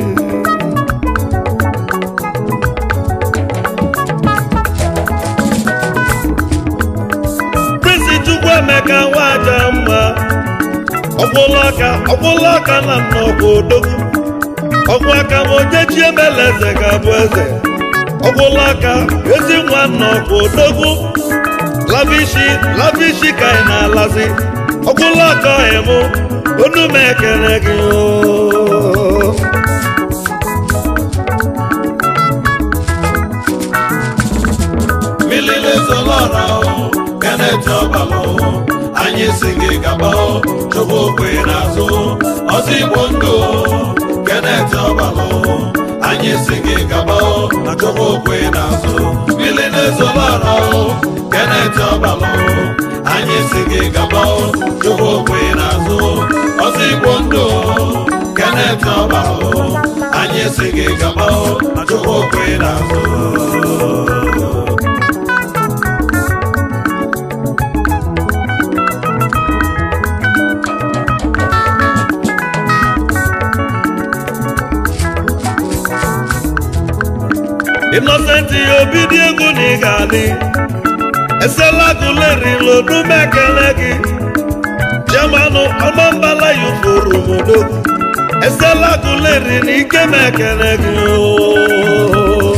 Prince Chukwu Emeka Nwaja mma ọgwụlaka ọgwụlaka na nnọkwa Odogwu ọgwụ aka ma ojechi emela eze ga-abụ eze ọgwụlaka ezi nwa nnọkwa Odogwu lavishi lavishi ka ị na-alazi ọgwụla ọkọ ịmụ onu m ekele gị oo milile zolọra o Kenneth ọbalụ anyị si gị gaba o chukwu okwe n'azụ ọzọ igbo ndụ Kenneth ọbalụ anyị si gị gaba o chukwu okwe n'azụ milile zolọra o Kenneth ọbalụ anyị si gị gaba o chukwu okwe n'azụ ọzọ igbo ndụ Kenneth ọbalụ anyị si gị gaba o chukwu okwe n'azụ Innocent obi dị egwu na ị ga-adị esela gụlerila onume ekele gị jemanụ ọmambala yufuru modogwu esela gụleri na ike m ekele gị oo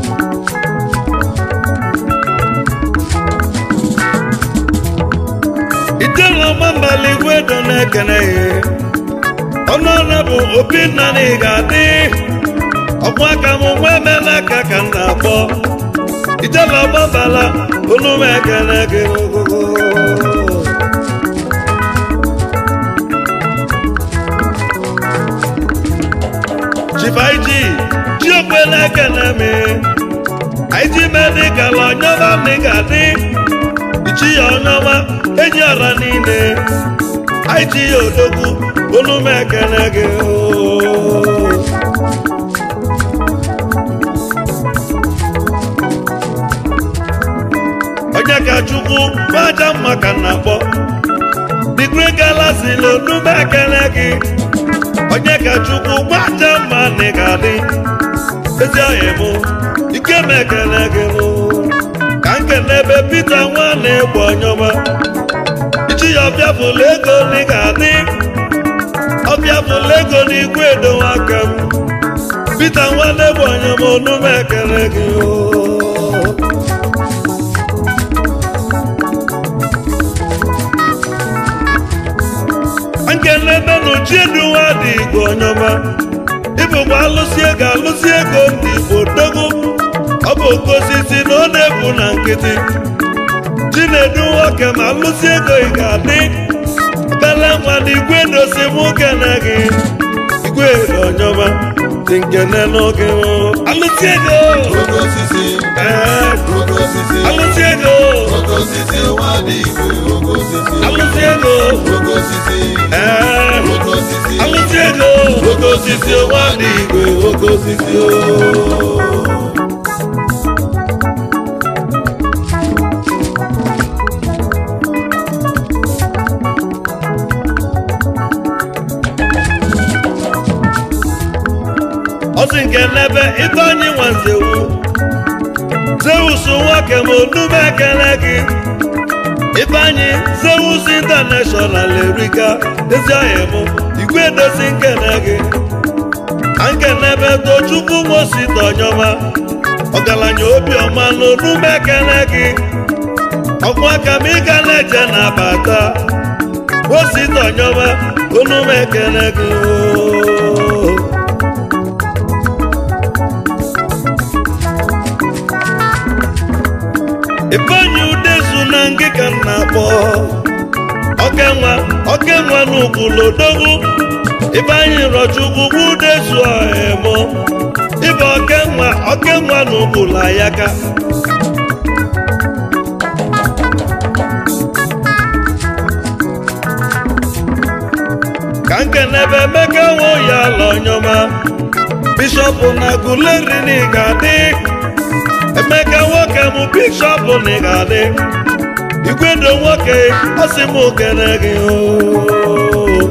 ijela ọmambala igwe do na-ekele ya ọnụọnụ bụ obi nna na ị ga-adị ọkwa aka m nwa emela aka ka m na-akpọ ijela ọgbabala olu m ekele gị ogogo chifaiji chiokwe na-ekele m aiji medikal ọnyọma m ga-adị ichi ya ọnyọma enyi ọra niile aiji ya odogwu olu m ekele gị ooo onye ka chukwu gbaja mma ka na akpọ digri galasi na onume ekele gị onye ka chukwu gbaja mma na ị ga-adị ezi ọhịa mụ ike m ekele gị mụ ka m kele ebe pita nwa na-egbu ọnyọma ichi ya ọbịa bụla ego na ị ga-adị ọbịa bụla ego na igwe edowe aka m pita nwa na-egbu ọnyọma onume ekele gị oo nkelebe n'uchieduwa dị igbo ọnyọma ịbụkwa alụsị ego alụsị ego ndị igbo dogo ọ bụ oke osisi na ọ na-ebu na nkịtị chinedu nwoke ma alụsị ego ị ga-adị bele nwa na igwe dosi mụ kene gị igwe ọnyọma dị nkene n'oge alụsị ego oke osisi ee oke osisi alụsị ego oke osisi nwa dị igwe oke osisi alụsị ego oke osisi ee oke osisi alụsị ego oke osisi nwa dị igwe oke osisi o ọsị nke n'ebe ifeanyị nwanzewu zeus nwoke ma onume ekele gị ifeanyị zeus intanashọnal erika ezi ọhịa mụ igwe edozi nkene gị na nkenebe tochukwu mosi tọnyọma ọgaranya obiọma n'onume ekele gị ọkwa aka m ịga na-eje na-abata osita ọnyọma onume ekele gị oo. ifeanyi udezu na ngịga m na-akpọ okenwa okenwa n'ugwulodogwu ifeanyi rọchukwu udezu ọhemo ibe okenwa okenwa n'ugwulu ayaka ka nkenebe emeka nwe ya ala onyọma bishọp na guleri na ị ga-adị emeka nwoke mụ bishọp na ị ga-adị igwedo nwoke ọsị m okene gị oo.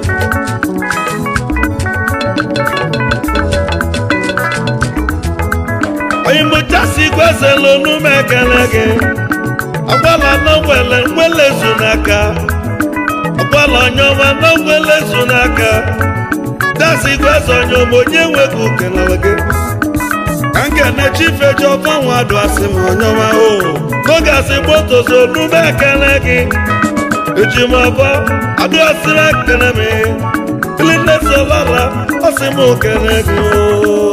onye mụchasi gwezela onume ekele gị agbala na nwele nwele zu n'aka agbala onyeọma na nwele zu n'aka dasi gweze onyeọma onye nweghị ukenala gị ka nkene chifeji ọfanwa adụ asị m onyeọma o n'oge asị gbotozo onume ekele gị eji m ọbọ adụ asịrị ekele m ilinnesolara ọsị m okene gị o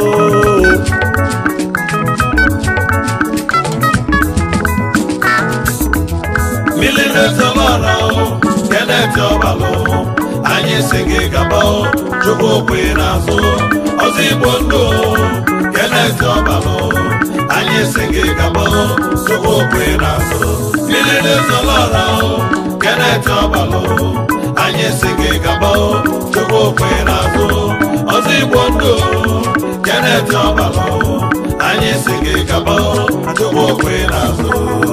milinetelọra o keneti ọbalụ anyị si gị gaba o chukwu okwe n'azụ ọzọ igbo ndụ o keneti ọbalụ anyị si gị gaba o chukwu okwe n'azụ milinetelọra o keneti ọbalụ anyị si gị gaba o chukwu okwe n'azụ ọzọ igbo ndụ o keneti ọbalụ anyị si gị gaba o chukwu okwe n'azụ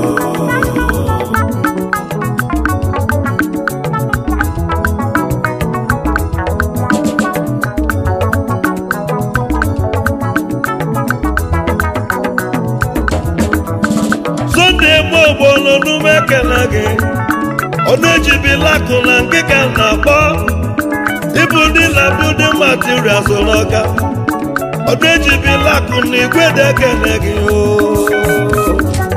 Sunday eme ogbolo n'ume ekele gị ọnụ ejibila akụ na ngịga na-akpọ ibu ndị na-abụ ndị material so n'ọka ọnụ ejibila akụ na igwe dị ekele gị oo.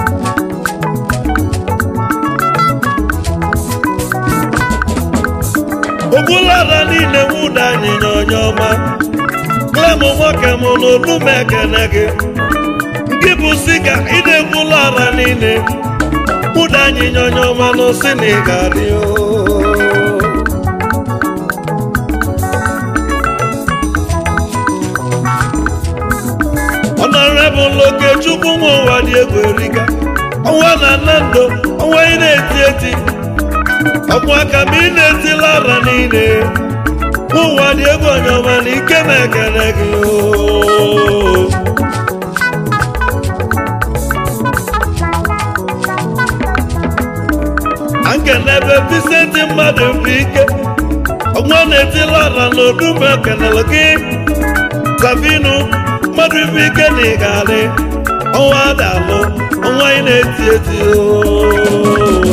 ogbulara niile nwụda anyịnya onye ọma klem nwoke m n'onume ekele gị gị bụ siga ị na-ekwula ara niile ụda anyịnya onye ọma n'osi na ị ga-adị oo. ọnọrebụl okechukwu nwa ụwa dị egwu erika ọnwa na nnando ọnwa ị na-eti eti ọkwa aka ma ị na-etila ara niile nwa ụwa dị egwu onye ọma na ike na-ekele gị oo. ankenebe bisenti mmadụ bụ ike ọnwa na-etila ala n'odume ekenele gị savinu mmadụ bụ ike na ị ga-adị ọnwa dalụ ọnwa ị na-eti eti oo.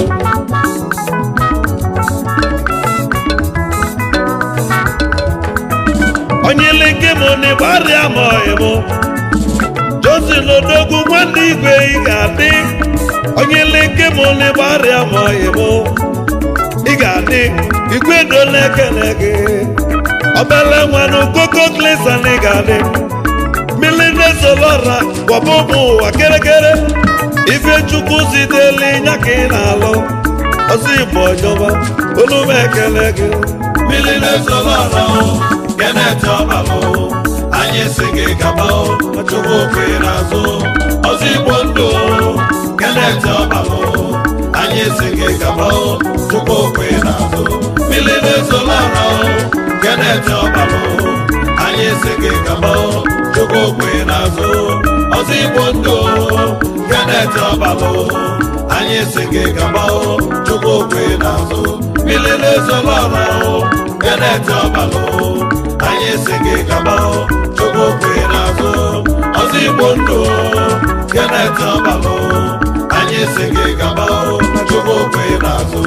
onye leke m n'ịgbarịa ma ọyịmụ josin odogwu nwanne igwe ị ga-adị onye leke m n'ịgbarịa ma ọyịmụ ị ga-adị igwe dola ekele gị obele nwanụ koko klisan ị ga-adị mmiri solora gwaba ụmụ ụwa kerekere ife chukwu ziteli nya ka ị na-alụ ọzọ igbo ọjọba olume ekele gị mmiri na-ezolọra o keneti ọbalụ anyị si gị gaba o chukwu okwe n'azụ ọzọ igbo ndụ o keneti ọbalụ anyị si gị gaba o chukwu okwe n'azụ mmiri na-ezolọra o keneti ọbalụ anyị si gị gaba o chukwu okwe n'azụ ọzọ igbo ndụ o keneti ọbalụ anyị si gị gaba o chukwu okwe n'azụ mmiri na-ezolọra o keneti ọbalụ anyị si gị gaba o chukwu okwe n'azụ ọzọ igbo ndụ o keneti ọbalụ anyị si gị gaba o chukwu okwe n'azụ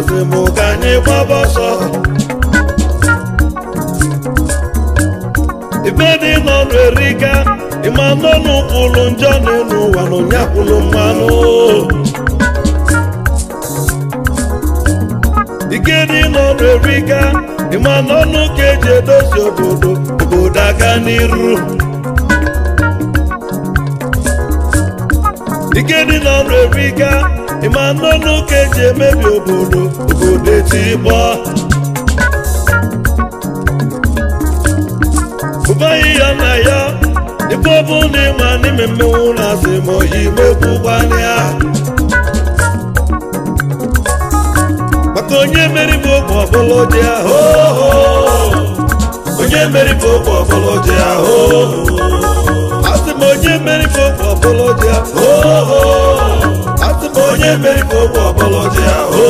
na-asị m ka anyị gbaba ọsọ ibe dị n'ọnụ erika ịma n'ọnụ kwụlụ njọ n'elu ụwa na ụnyakwụlụ mmanụ ike dị n'ọnụ erika ịma n'ọnụ ka eji edozi obodo obodo aga n'iru ike dị n'ọnụ erika ịma n'ọnụ ka eji emebi obodo obodo etigbo ụbaghị ya na ya ife ọbụ na ịma n'ime mmenwu na asị ma oyi mekwukwana maka onye meri bụ ogbe ọbụla dị ahụ onye meri bụ ogbe ọbụla dị ahụ asị m onye meri bụ ogbe ọbụla dị ahụ asị m onye meri bụ ogbe ọbụla dị ahụ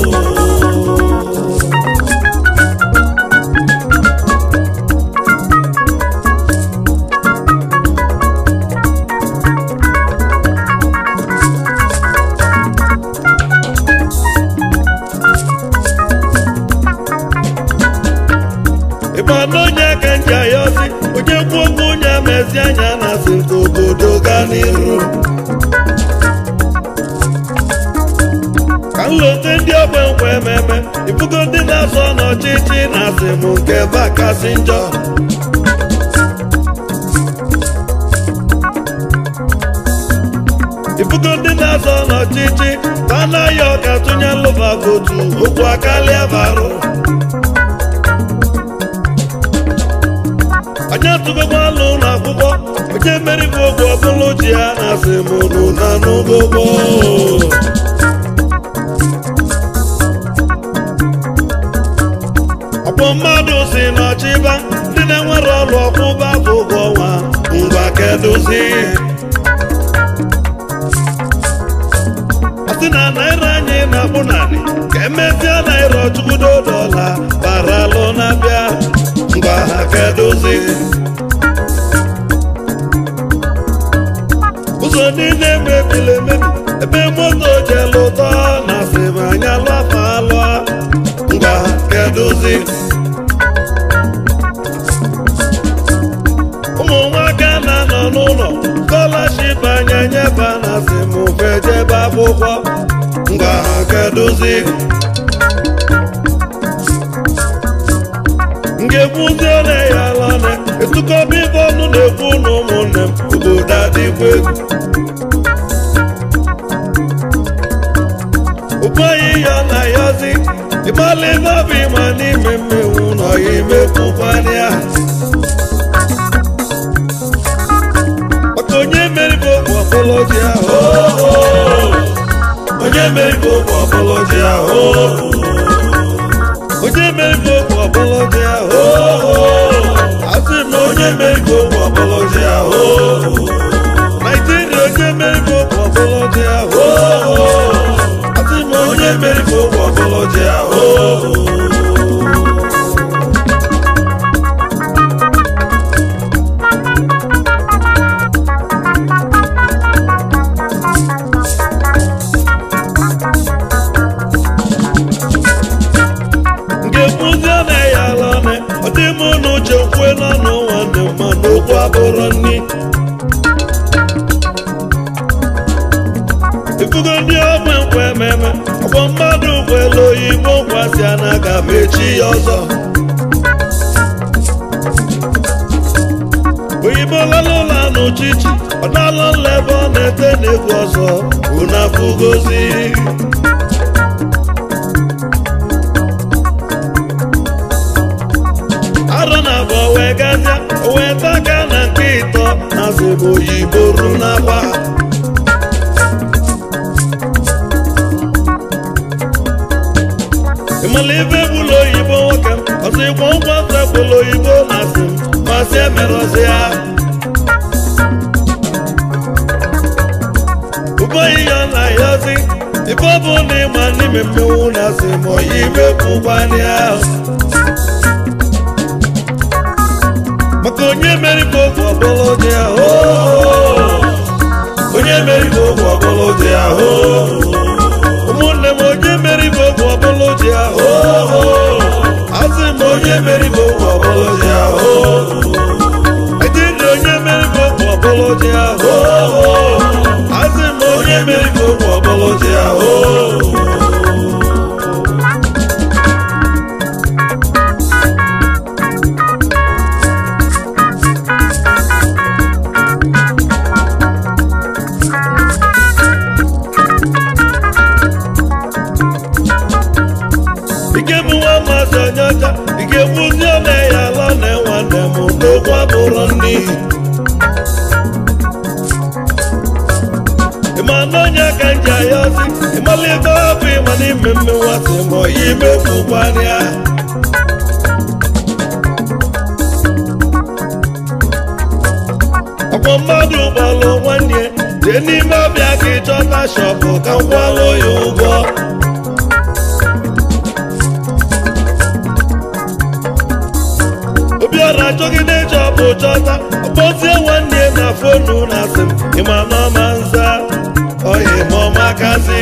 ịma n'onye ka nji ayọzi onye kwuo okwu onye amezi anya na asị nke obodo gaa n'iru ka nlote ndị ogbe nkwa ememe ibugo ndị na-azọ n'ọchịchị na asị m nke ebe a kasị njọ ibugo ndị na-azọ n'ọchịchị ka a na-ayọ ọka tụnye nlụba votu okwu akarịa barụ onye tụgokwa alụ ụlọ akwụkwọ onye mmeri bụ ogwe ọbụla ji ya na asị m nụ na n'ugogbo ọkpọ mmadụ si n'ọchịba ndị na-enwere ọrụ ọkwụba bụ ụgwọ ọnwa ngwa kedozi asị na naira anyị na-akpụ narị ka emezie naira ọchụkwudo dọla bara alụ na-abịa ngwa ha kedozi ụzọ niile mebiri emebi ebe moto jelu ụtọ na asịm anya lụafa alụa ngwa ha kedozi ụmụ nwoke na-anọ n'ụlọ skọlaship anya nyeba na asịm fejebe akwụkwọ ngwa ha kedozi ga-ekwuzi ole ya alane etukọba ibe ọnụ na-ekwu na ụmụnne m obodo adịkwa egwu ụbọyị ya na yazi ịgbalị ebe ọ bụ ịma n'ime mmenwu na ọya imekwukwana ya maka onye meribe ogbe ọbụlọji ahụ onye meribe ogbe ọbụlọji ahụ onye meribe ogbe ọbụlọji ahụ asị m na onye meribe ogbe ọbụlọji ahụ naijiria onye meribe ogbe ọbụlọji ahụ asị m na onye meribe ogbe ọbụlọji ahụ nke kwuzie na ya alane ọ dị m n'uche kwue n'ọnụ nwanne m mana okwu abụrụ nni ifugo ndị ogbe nkwa ememe ọgbọ mmadụ ụgbọelu oyibo nkwasị a na-aga ma echi ya ọzọ oyibo lara ụlọ n'uchichi ọ dala nla ebe ọ na-ete n'egwu ọzọ unafugozi arọ na abụọ wee gazie o wee taka na nke ịtọ na zebe oyibo ru n'akwa ịmala ibe gbula oyibo nwoke m ọsọ ịkwọ nkwa sekpụla oyibo na asị m masị emerọzi ya ụbọyị ya na yazi ife ọ bụ na ịma n'ime mmenwu na asị m oyi ibe kwụkwani ahụ maka onye meri bụ ogwe ọbụla dị ahụ onye meri bụ ogwe ọbụla dị ahụ ụmụnne m onye meri bụ ogwe ọbụla ọbụlụji ahụ asị m onye mere ka okwu ọbụlụji ahụ ike bụ nwa mmadụ onye ọcha ike gwuzi ole ya ala na nwanne m n'okwu abụrụ nri ịma na onye ka nji aya ozi ịmala ebe ọ bụ ịma n'ime mmewasị ma oyi imefukwarịa ọkwa mmadụ gbalụ nwanne jee n'ime ọbịa ka ịchọta shọpụ ka m kwalụ ya ụgwọ obiọra achọgide chọpụ chọta ọkpọzie nwanne na fonu na asị m ịma na ọma nza oyi ma ọmakasị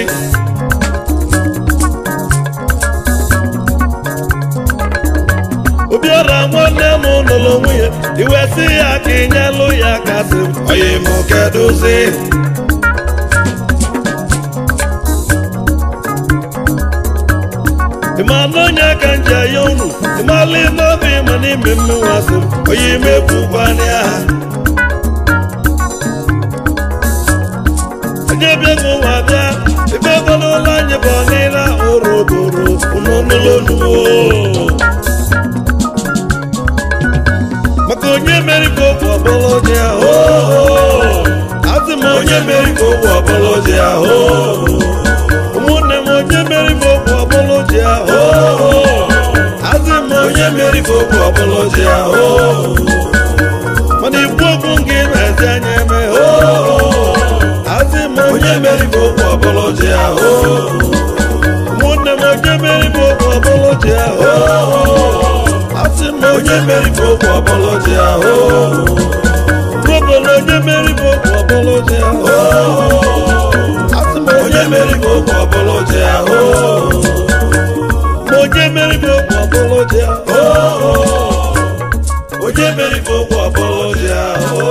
obiọra nwanne m nụrụ nwunye iwe si ya ka ịnyelụ ya kasị m oyi m kedụzi ịma na onye ka nji aya unu ịmala ime ọbụ ịma n'ime mmewasị m onye imekwukwana ha onye bịago ụwa bịa ebe ọbụla ụlọ anyị bụ ọnịla ụrụbụrụ ụnụnụlọnuo maka onye mere ka okwu ọbụla dị ahụ asị m onye mere ka okwu ọbụla dị ahụ ụmụnne m onye mere ka okwu ọbụla dị ahụ asị m onye mere ka okwu ọbụla dị ahụ mana ikwu okwu gị na-ezi anya eme asị m onye mere ka okwu ọbụla dị ahụ ụmụnne m onye mere ka okwu ọbụla dị ahụ asị m onye mere ka okwu ọbụla dị ahụ Obodo onye mere ka okwu ọbụla dị ahụ asị m onye mere ka okwu ọbụla dị ahụ ma onye mere ka okwu ọbụla dị ahụ onye mere ka okwu ọbụla dị ahụ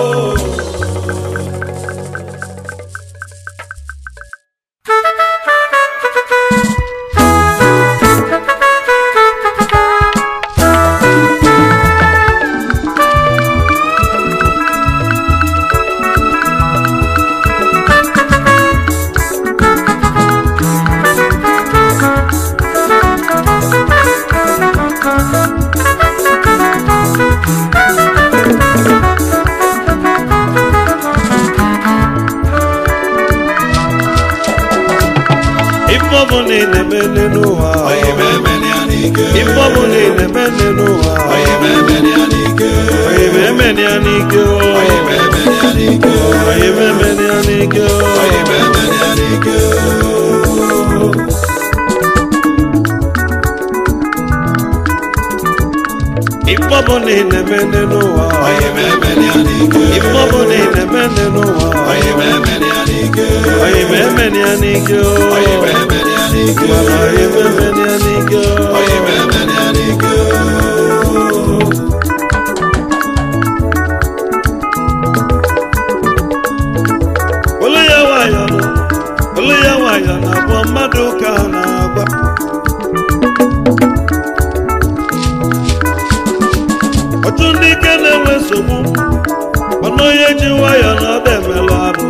Ife ọbụla ị na-eme n'ụwa Oyi memeni ya n'ike. Ife ọbụla ị na-eme n'ụwa Oyi memeni ya n'ike. Oyi memeni ya n'ike o. Oyi memeni ya n'ike. Oyi memeni ya n'ike o. Oyi memeni ya n'ike. Ife ọbụla ị na-eme n'ụwa Oyi memeni ya n'ike. Ife ọbụla ị na-eme n'ụwa Oyi memeni ya n'ike. Oyi memeni ya n'ike o. Oyi memeni ya n'ike. Mana oyi memeni ya n'ike o. Oyi memeni ya n'ike. Olu ya nwayọ nọ, olu ya nwayọ na abụọ mmadụ ka a na-agba. Otu ndị ike na-enwe nsogbu, mana onye ji nwayọ na ọba emelụ arụ.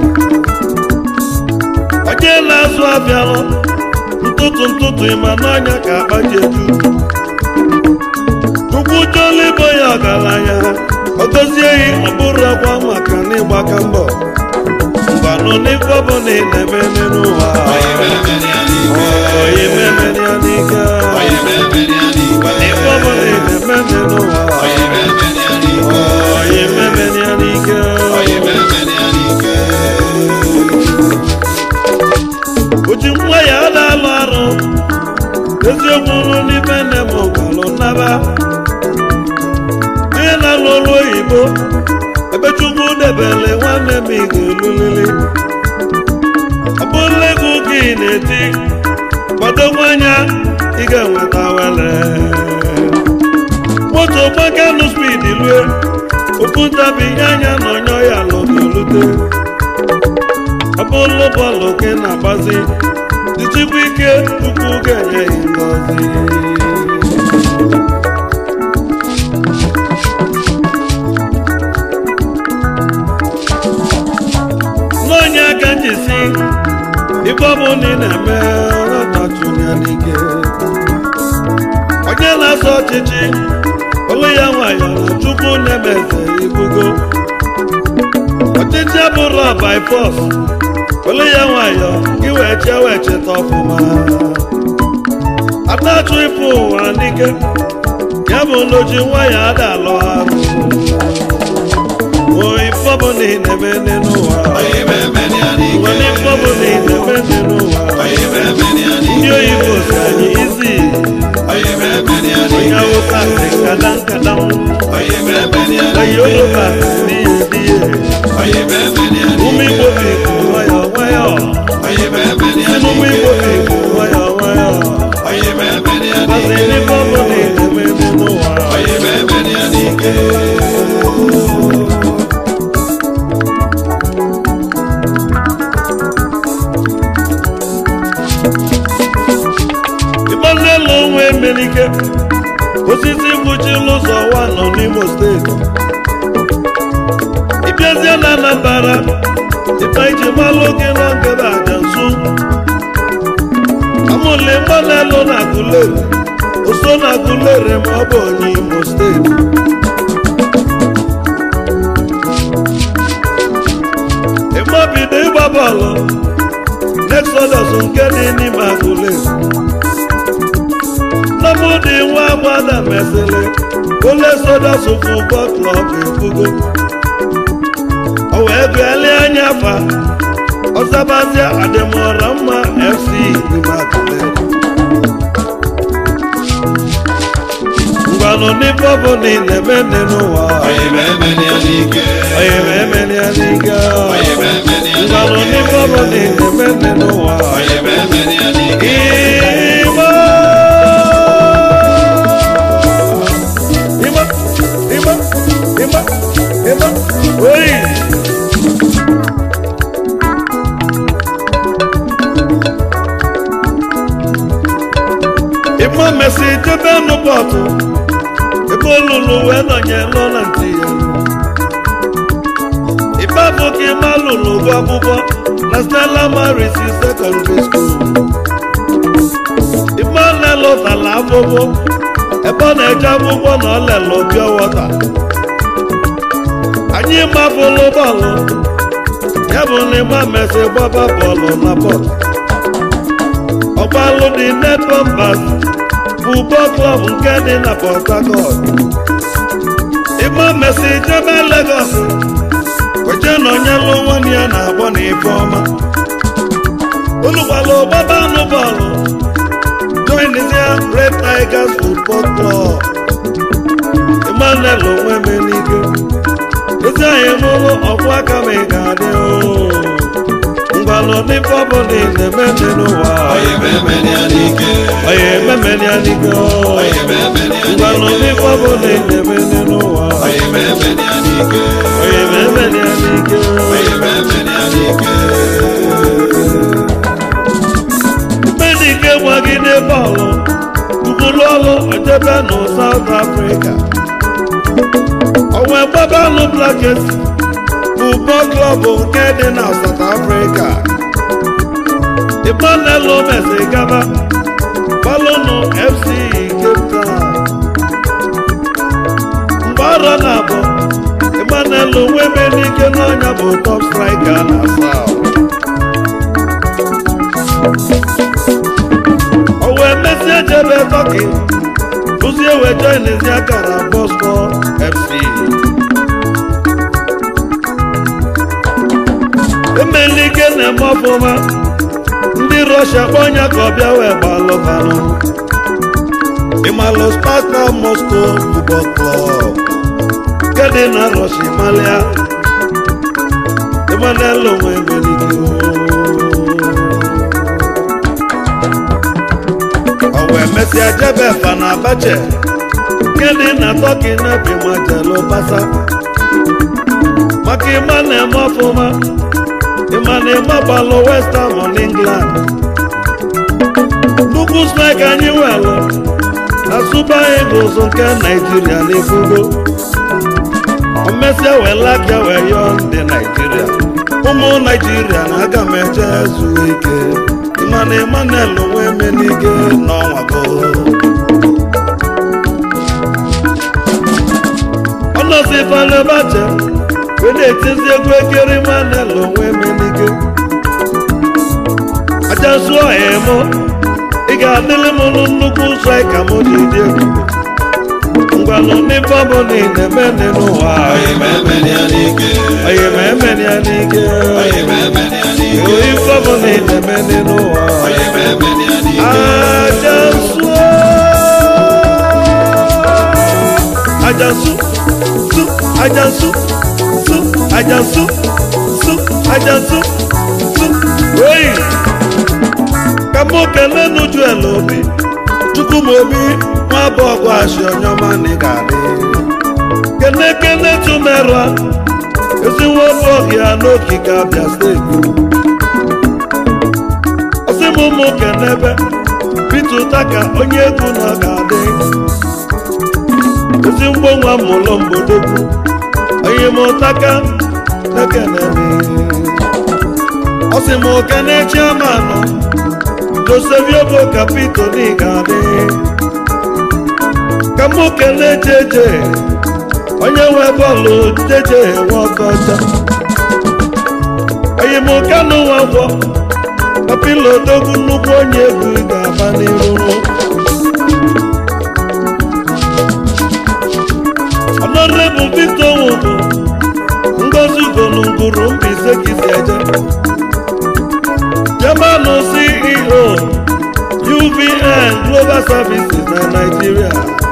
Onye na-azụ abịalụ, ntụtụ ntụtụ ịma n'ọnya ka akpa ji eju. Chukwu chọọla ịbụ ya ọgaranya, ọ gọzie ya ọ bụrụ ọgwa maka n'ịgbaka mbọ. Ngwanụ n'ife ọbụla ị na-eme n'ụwa. Oyi memeni ya n'ike. Oyi memeni ya n'ike. Oyi memeni ya n'ike. N'ife ọbụla ị na-eme n'ụwa. Oyi memeni ya n'ike. Oyi memeni ya n'ike. Oyi memeni ya n'ike. O ji nwa ya na-alụ arụ. Eziokwu nụ n'ife nne m gwalụ nnaba. Ihe na-alụ ọrụ oyibo. Ebe Chukwu debele nwanne m ị ga-elulili. Ọ bụrụ ego gị na-eti. Kwado nwanya ị ga-enweta wele. moto gbakanụ spidi lue ofu ntabi ihe anya na onye ya lụ na-erute ọ bụrụ bọọlụ ka ị na-agbazi jichikwa ike chukwu ga-enye gị ngọzi n'onye aka njisi ife ọ bụ na ị na-eme ọrọtachụnya n'ike onye na-azọ ọchịchị olu ya nwayọ na chukwu na-emeze ibugo ọchịchị abụrụ by force olu ya nwayọ gị wee chee wee cheta ọfụma adachụ ịpụ ụwa n'ike ya bụ n'oji nwayọ ada alụ arụ o ife ọ bụ na ị na-eme n'ụwa Oyi meme ni anike. nwere ife ọ bụ na ị na-eme n'ụwa Oyi meme ni ndị anike. oyibo si anyị izi Oyi meme ni onye anike. awụsa si kadam kadam Oyi meme ni onye anike. yoruba si n'ihe n'ihe Oyi meme ni ụmụ anike. igbo bi bụ nwayọ nwayọ Oyi meme ni si n'ụmụ igbo bi anike. bụ nwayọ nwayọ Oyi meme ni mazi anike. n'ife ọ bụ na ị na-eme n'ụwa Oyi meme ni anike. ịgbazi elu onwe emelike osisi mkpuchila ụzọ wa nọ n'imo steeti ịbịazie na anambara ịba iji malụ gị na ngebe aja nsu amụle mgbanelu na agụleri oso na agụleri ma ọ bụ onye imo steeti ịgbabido ịgba bọọlụ n'exodus nke dị n'ime agụleri Nnamdị nwa agbada mesịrị ụlọ exodus football club efugo o wee gụọlie anya afa ọzabazia adịmọra mma fc n'Imakule ngwanụ n'ife ọ bụ na ị na-eme nne n'ụwa Oyi meme ni anike. onye ma emeli ya n'ike Oyi meme ni ngwanụ anike. n'ife ọ bụ na ị na-eme nne n'ụwa Oyi meme ni anike. Igbo Igbo Igbo Igbo Igbo oyi Igbo mesi jebe nụpọtụ ebe olulu wee nọnye lụọ na ntị ya Ibe bụ ka ịma lụrụ ụgwọ akwụkwọ na Stella Maris Secondary School Emmanuel lụtara akwụkwọ ebe ọ na-eje akwụkwọ na ọ lele pure water anyị mabụlụ bọọlụ ya bụ na ịgba mesị gbaba bọọlụ na bọọlụ ọgbalụ dị net bombers bụ bọọlụ klọb nke dị na Port Harcourt ịgba mesị jebe Lagos weje na onye lụ nwanne ya na-agbọ na ife ọma unu gbara gbaba anụ bọọlụ joinzia Red Tigers Football Club Emmanuel onwe m n'ike ezi anyị mụrụ ọkwụ aka m ị ga-adị ngwanụ n'ife ọbụla ị na-eme dị n'ụwa Oyi meme ni anike. onye ememeli ya n'ike Oyi meme ni ngwanụ anike. n'ife ọbụla ị na-eme dị n'ụwa Oyi meme ni anike. onye ememeli ya n'ike Oyi meme ni anike. Medike gbagide bọọlụ tụbụrụ ọlụ ojebe nụ South Africa onwe gbabanụ Blackets football club nke dị na South Africa Emmanuel Messi gaba gbalụnụ FC Cape Town mgbe arọ na abụọ Emmanuel onwe Medike n'ọnya bụ top striker na South o wee mesie jebe tọki kụzie wee joinizi akara bosco fc emelike na-eme ọfụma ndị rọshia kpọnya ka ọ bịa wee gbalụbanụ ịmalụ sparta moscow football club nke dị na rọshia malia Emmanuel onwe emelike o wee mesịa jebe fana abache nke dị na tọki na bimajelu basa maka ịma na-eme ọfụma ịma na ịma gbalụ west ham on england nnukwu snaịka anyị welụ na super eagles nke naijiria na-ebugo omesịa wee aka wee yọọ ndị naijiria ụmụ naijiria na aga m eje zuo ike ịma na emmanuel onwe menige n'ọnwa go ọnọzi falebache wee na-etizi egwu ekere emmanuel onwe menige aja zụọ emo ị ga-adịrị m nụ nnukwu straika m ji dị egwu ngwanụ n'ife ọ bụ na ị na-eme n'ụwa Oyi mẹ́mẹ́ ní àníkè. onye ma emere ya n'ike Oyi mẹ́mẹ́ ní àníkè. ife ọ bụ na ị na-eme n'ụwa Oyi mẹ́mẹ́ ní àníkè. ajansu ajansu su ajansu su ajansu su ajansu su oyi ka mụ kelee n'uju ele obi chukwu m obi nwa bụ ọgụ ashi onye ọma na ị ga-adị kene kene tụmerụa ezi nwa ofe ọhịa n'okike abịa steeti ọsị m ụmụ kenebe Peter Utaka onye egwu na ọ ga-adị ezi mgbo nwa mụlụ mgbodogwu onye m ụtaka nekenemi ọsị m okene chiamanụ joseviobo kapito na ị ga-adị ka mụ kelee jeje onye nwe bọọlụ jeje nwe ọkọcha onye m kanụ nwa gwọ papilo odogwu nnukwu onye egwu ga-aba n'iru ọnọdụ victor nwụbụ ngozi ugolunguru mbaise kisi eje german ceo uvn global services na nigeria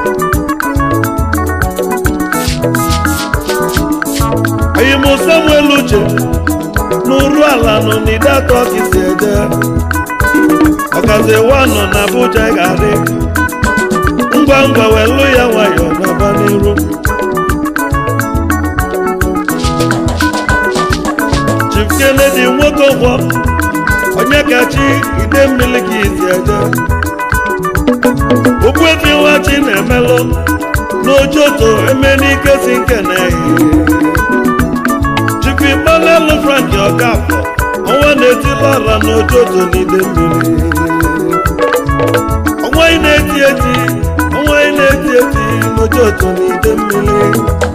oyim samuel uche n'uru ala nọ n'ide atọ kisi eje ọkazi wa nọ na abuja ga-adị ngwa ngwa welu ya nwayọ n'aba n'iru chief kennedy nwoke ụgwọ onye kachi ide mmiri ka isi eje okpuefi nwachi na-emelụ n'ojoto emenike si nke na-eyi chief igbalelu frank ọkafọ ọnwa na-etila ọla n'ojoto n'ide mmiri ọnwa ị na-eti eti ọnwa ị na-eti eti n'ojoto n'ide mmiri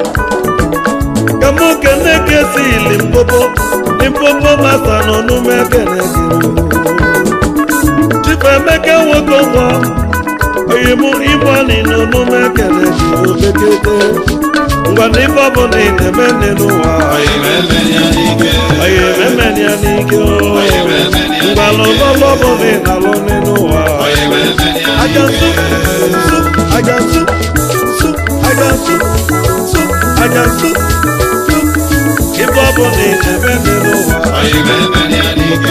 kamu kene kesi limpopo limpopo masa n'ọnụme kene gịrị chifemeke nwoke nwa oyimu ibọni n'ọnụme kene gịrị obekete ngwa na ife ọbụla ị na-eme nne n'ụwa Oyi mẹ́mẹ́ ní àníkè. oyi memeni ya n'ike o Oyi mẹ́mẹ́ ní ngwa àníkè. n'ụlọ ọbụla ị na-alụ nne n'ụwa Oyi mẹ́mẹ́ ní ajansu àníkè. su ajansu su ajansu su ajansu su ife ọbụla ị na-eme nne n'ụwa Oyi mẹ́mẹ́ ní àníkè.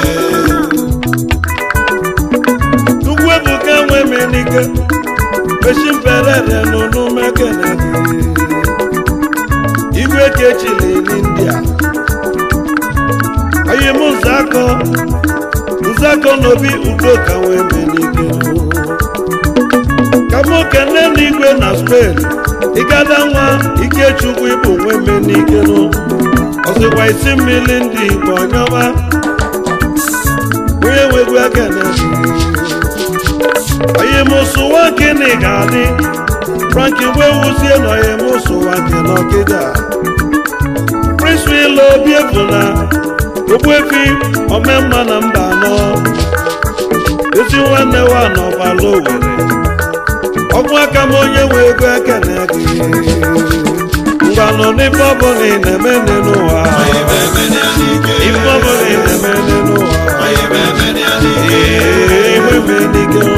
Ugwu ebuka nwe menike mechi mperere n'ụnụ mekene igwe kechili n'india onye m nzakọ nzakọ n'obi udoka nwe menike ka mụ kene n'igwe na spain ịgada nwa ikechukwu ịbụ nwe menike ọsịkwa isi mmiri ndị igbo ọnyọma onye nwegwu ekene onye mụsụwa gịnị ga-adị franki wee wuzie na onye mụsụwa gị n'ọkịda prince wil obi ebuna ogbuefi omemma na mba anọ ezi nwanne wa n'ọgbala owere ọgwụ aka m onye nwe ego ekene gị ngwanụ n'ife ọbụla ị na-eme nne n'ụwa Oyi mẹ́mẹ́ ní àníkè. ife ọbụla ị na-eme nne n'ụwa Oyi mẹ́mẹ́ ní àníkè. ee iwe mee n'ike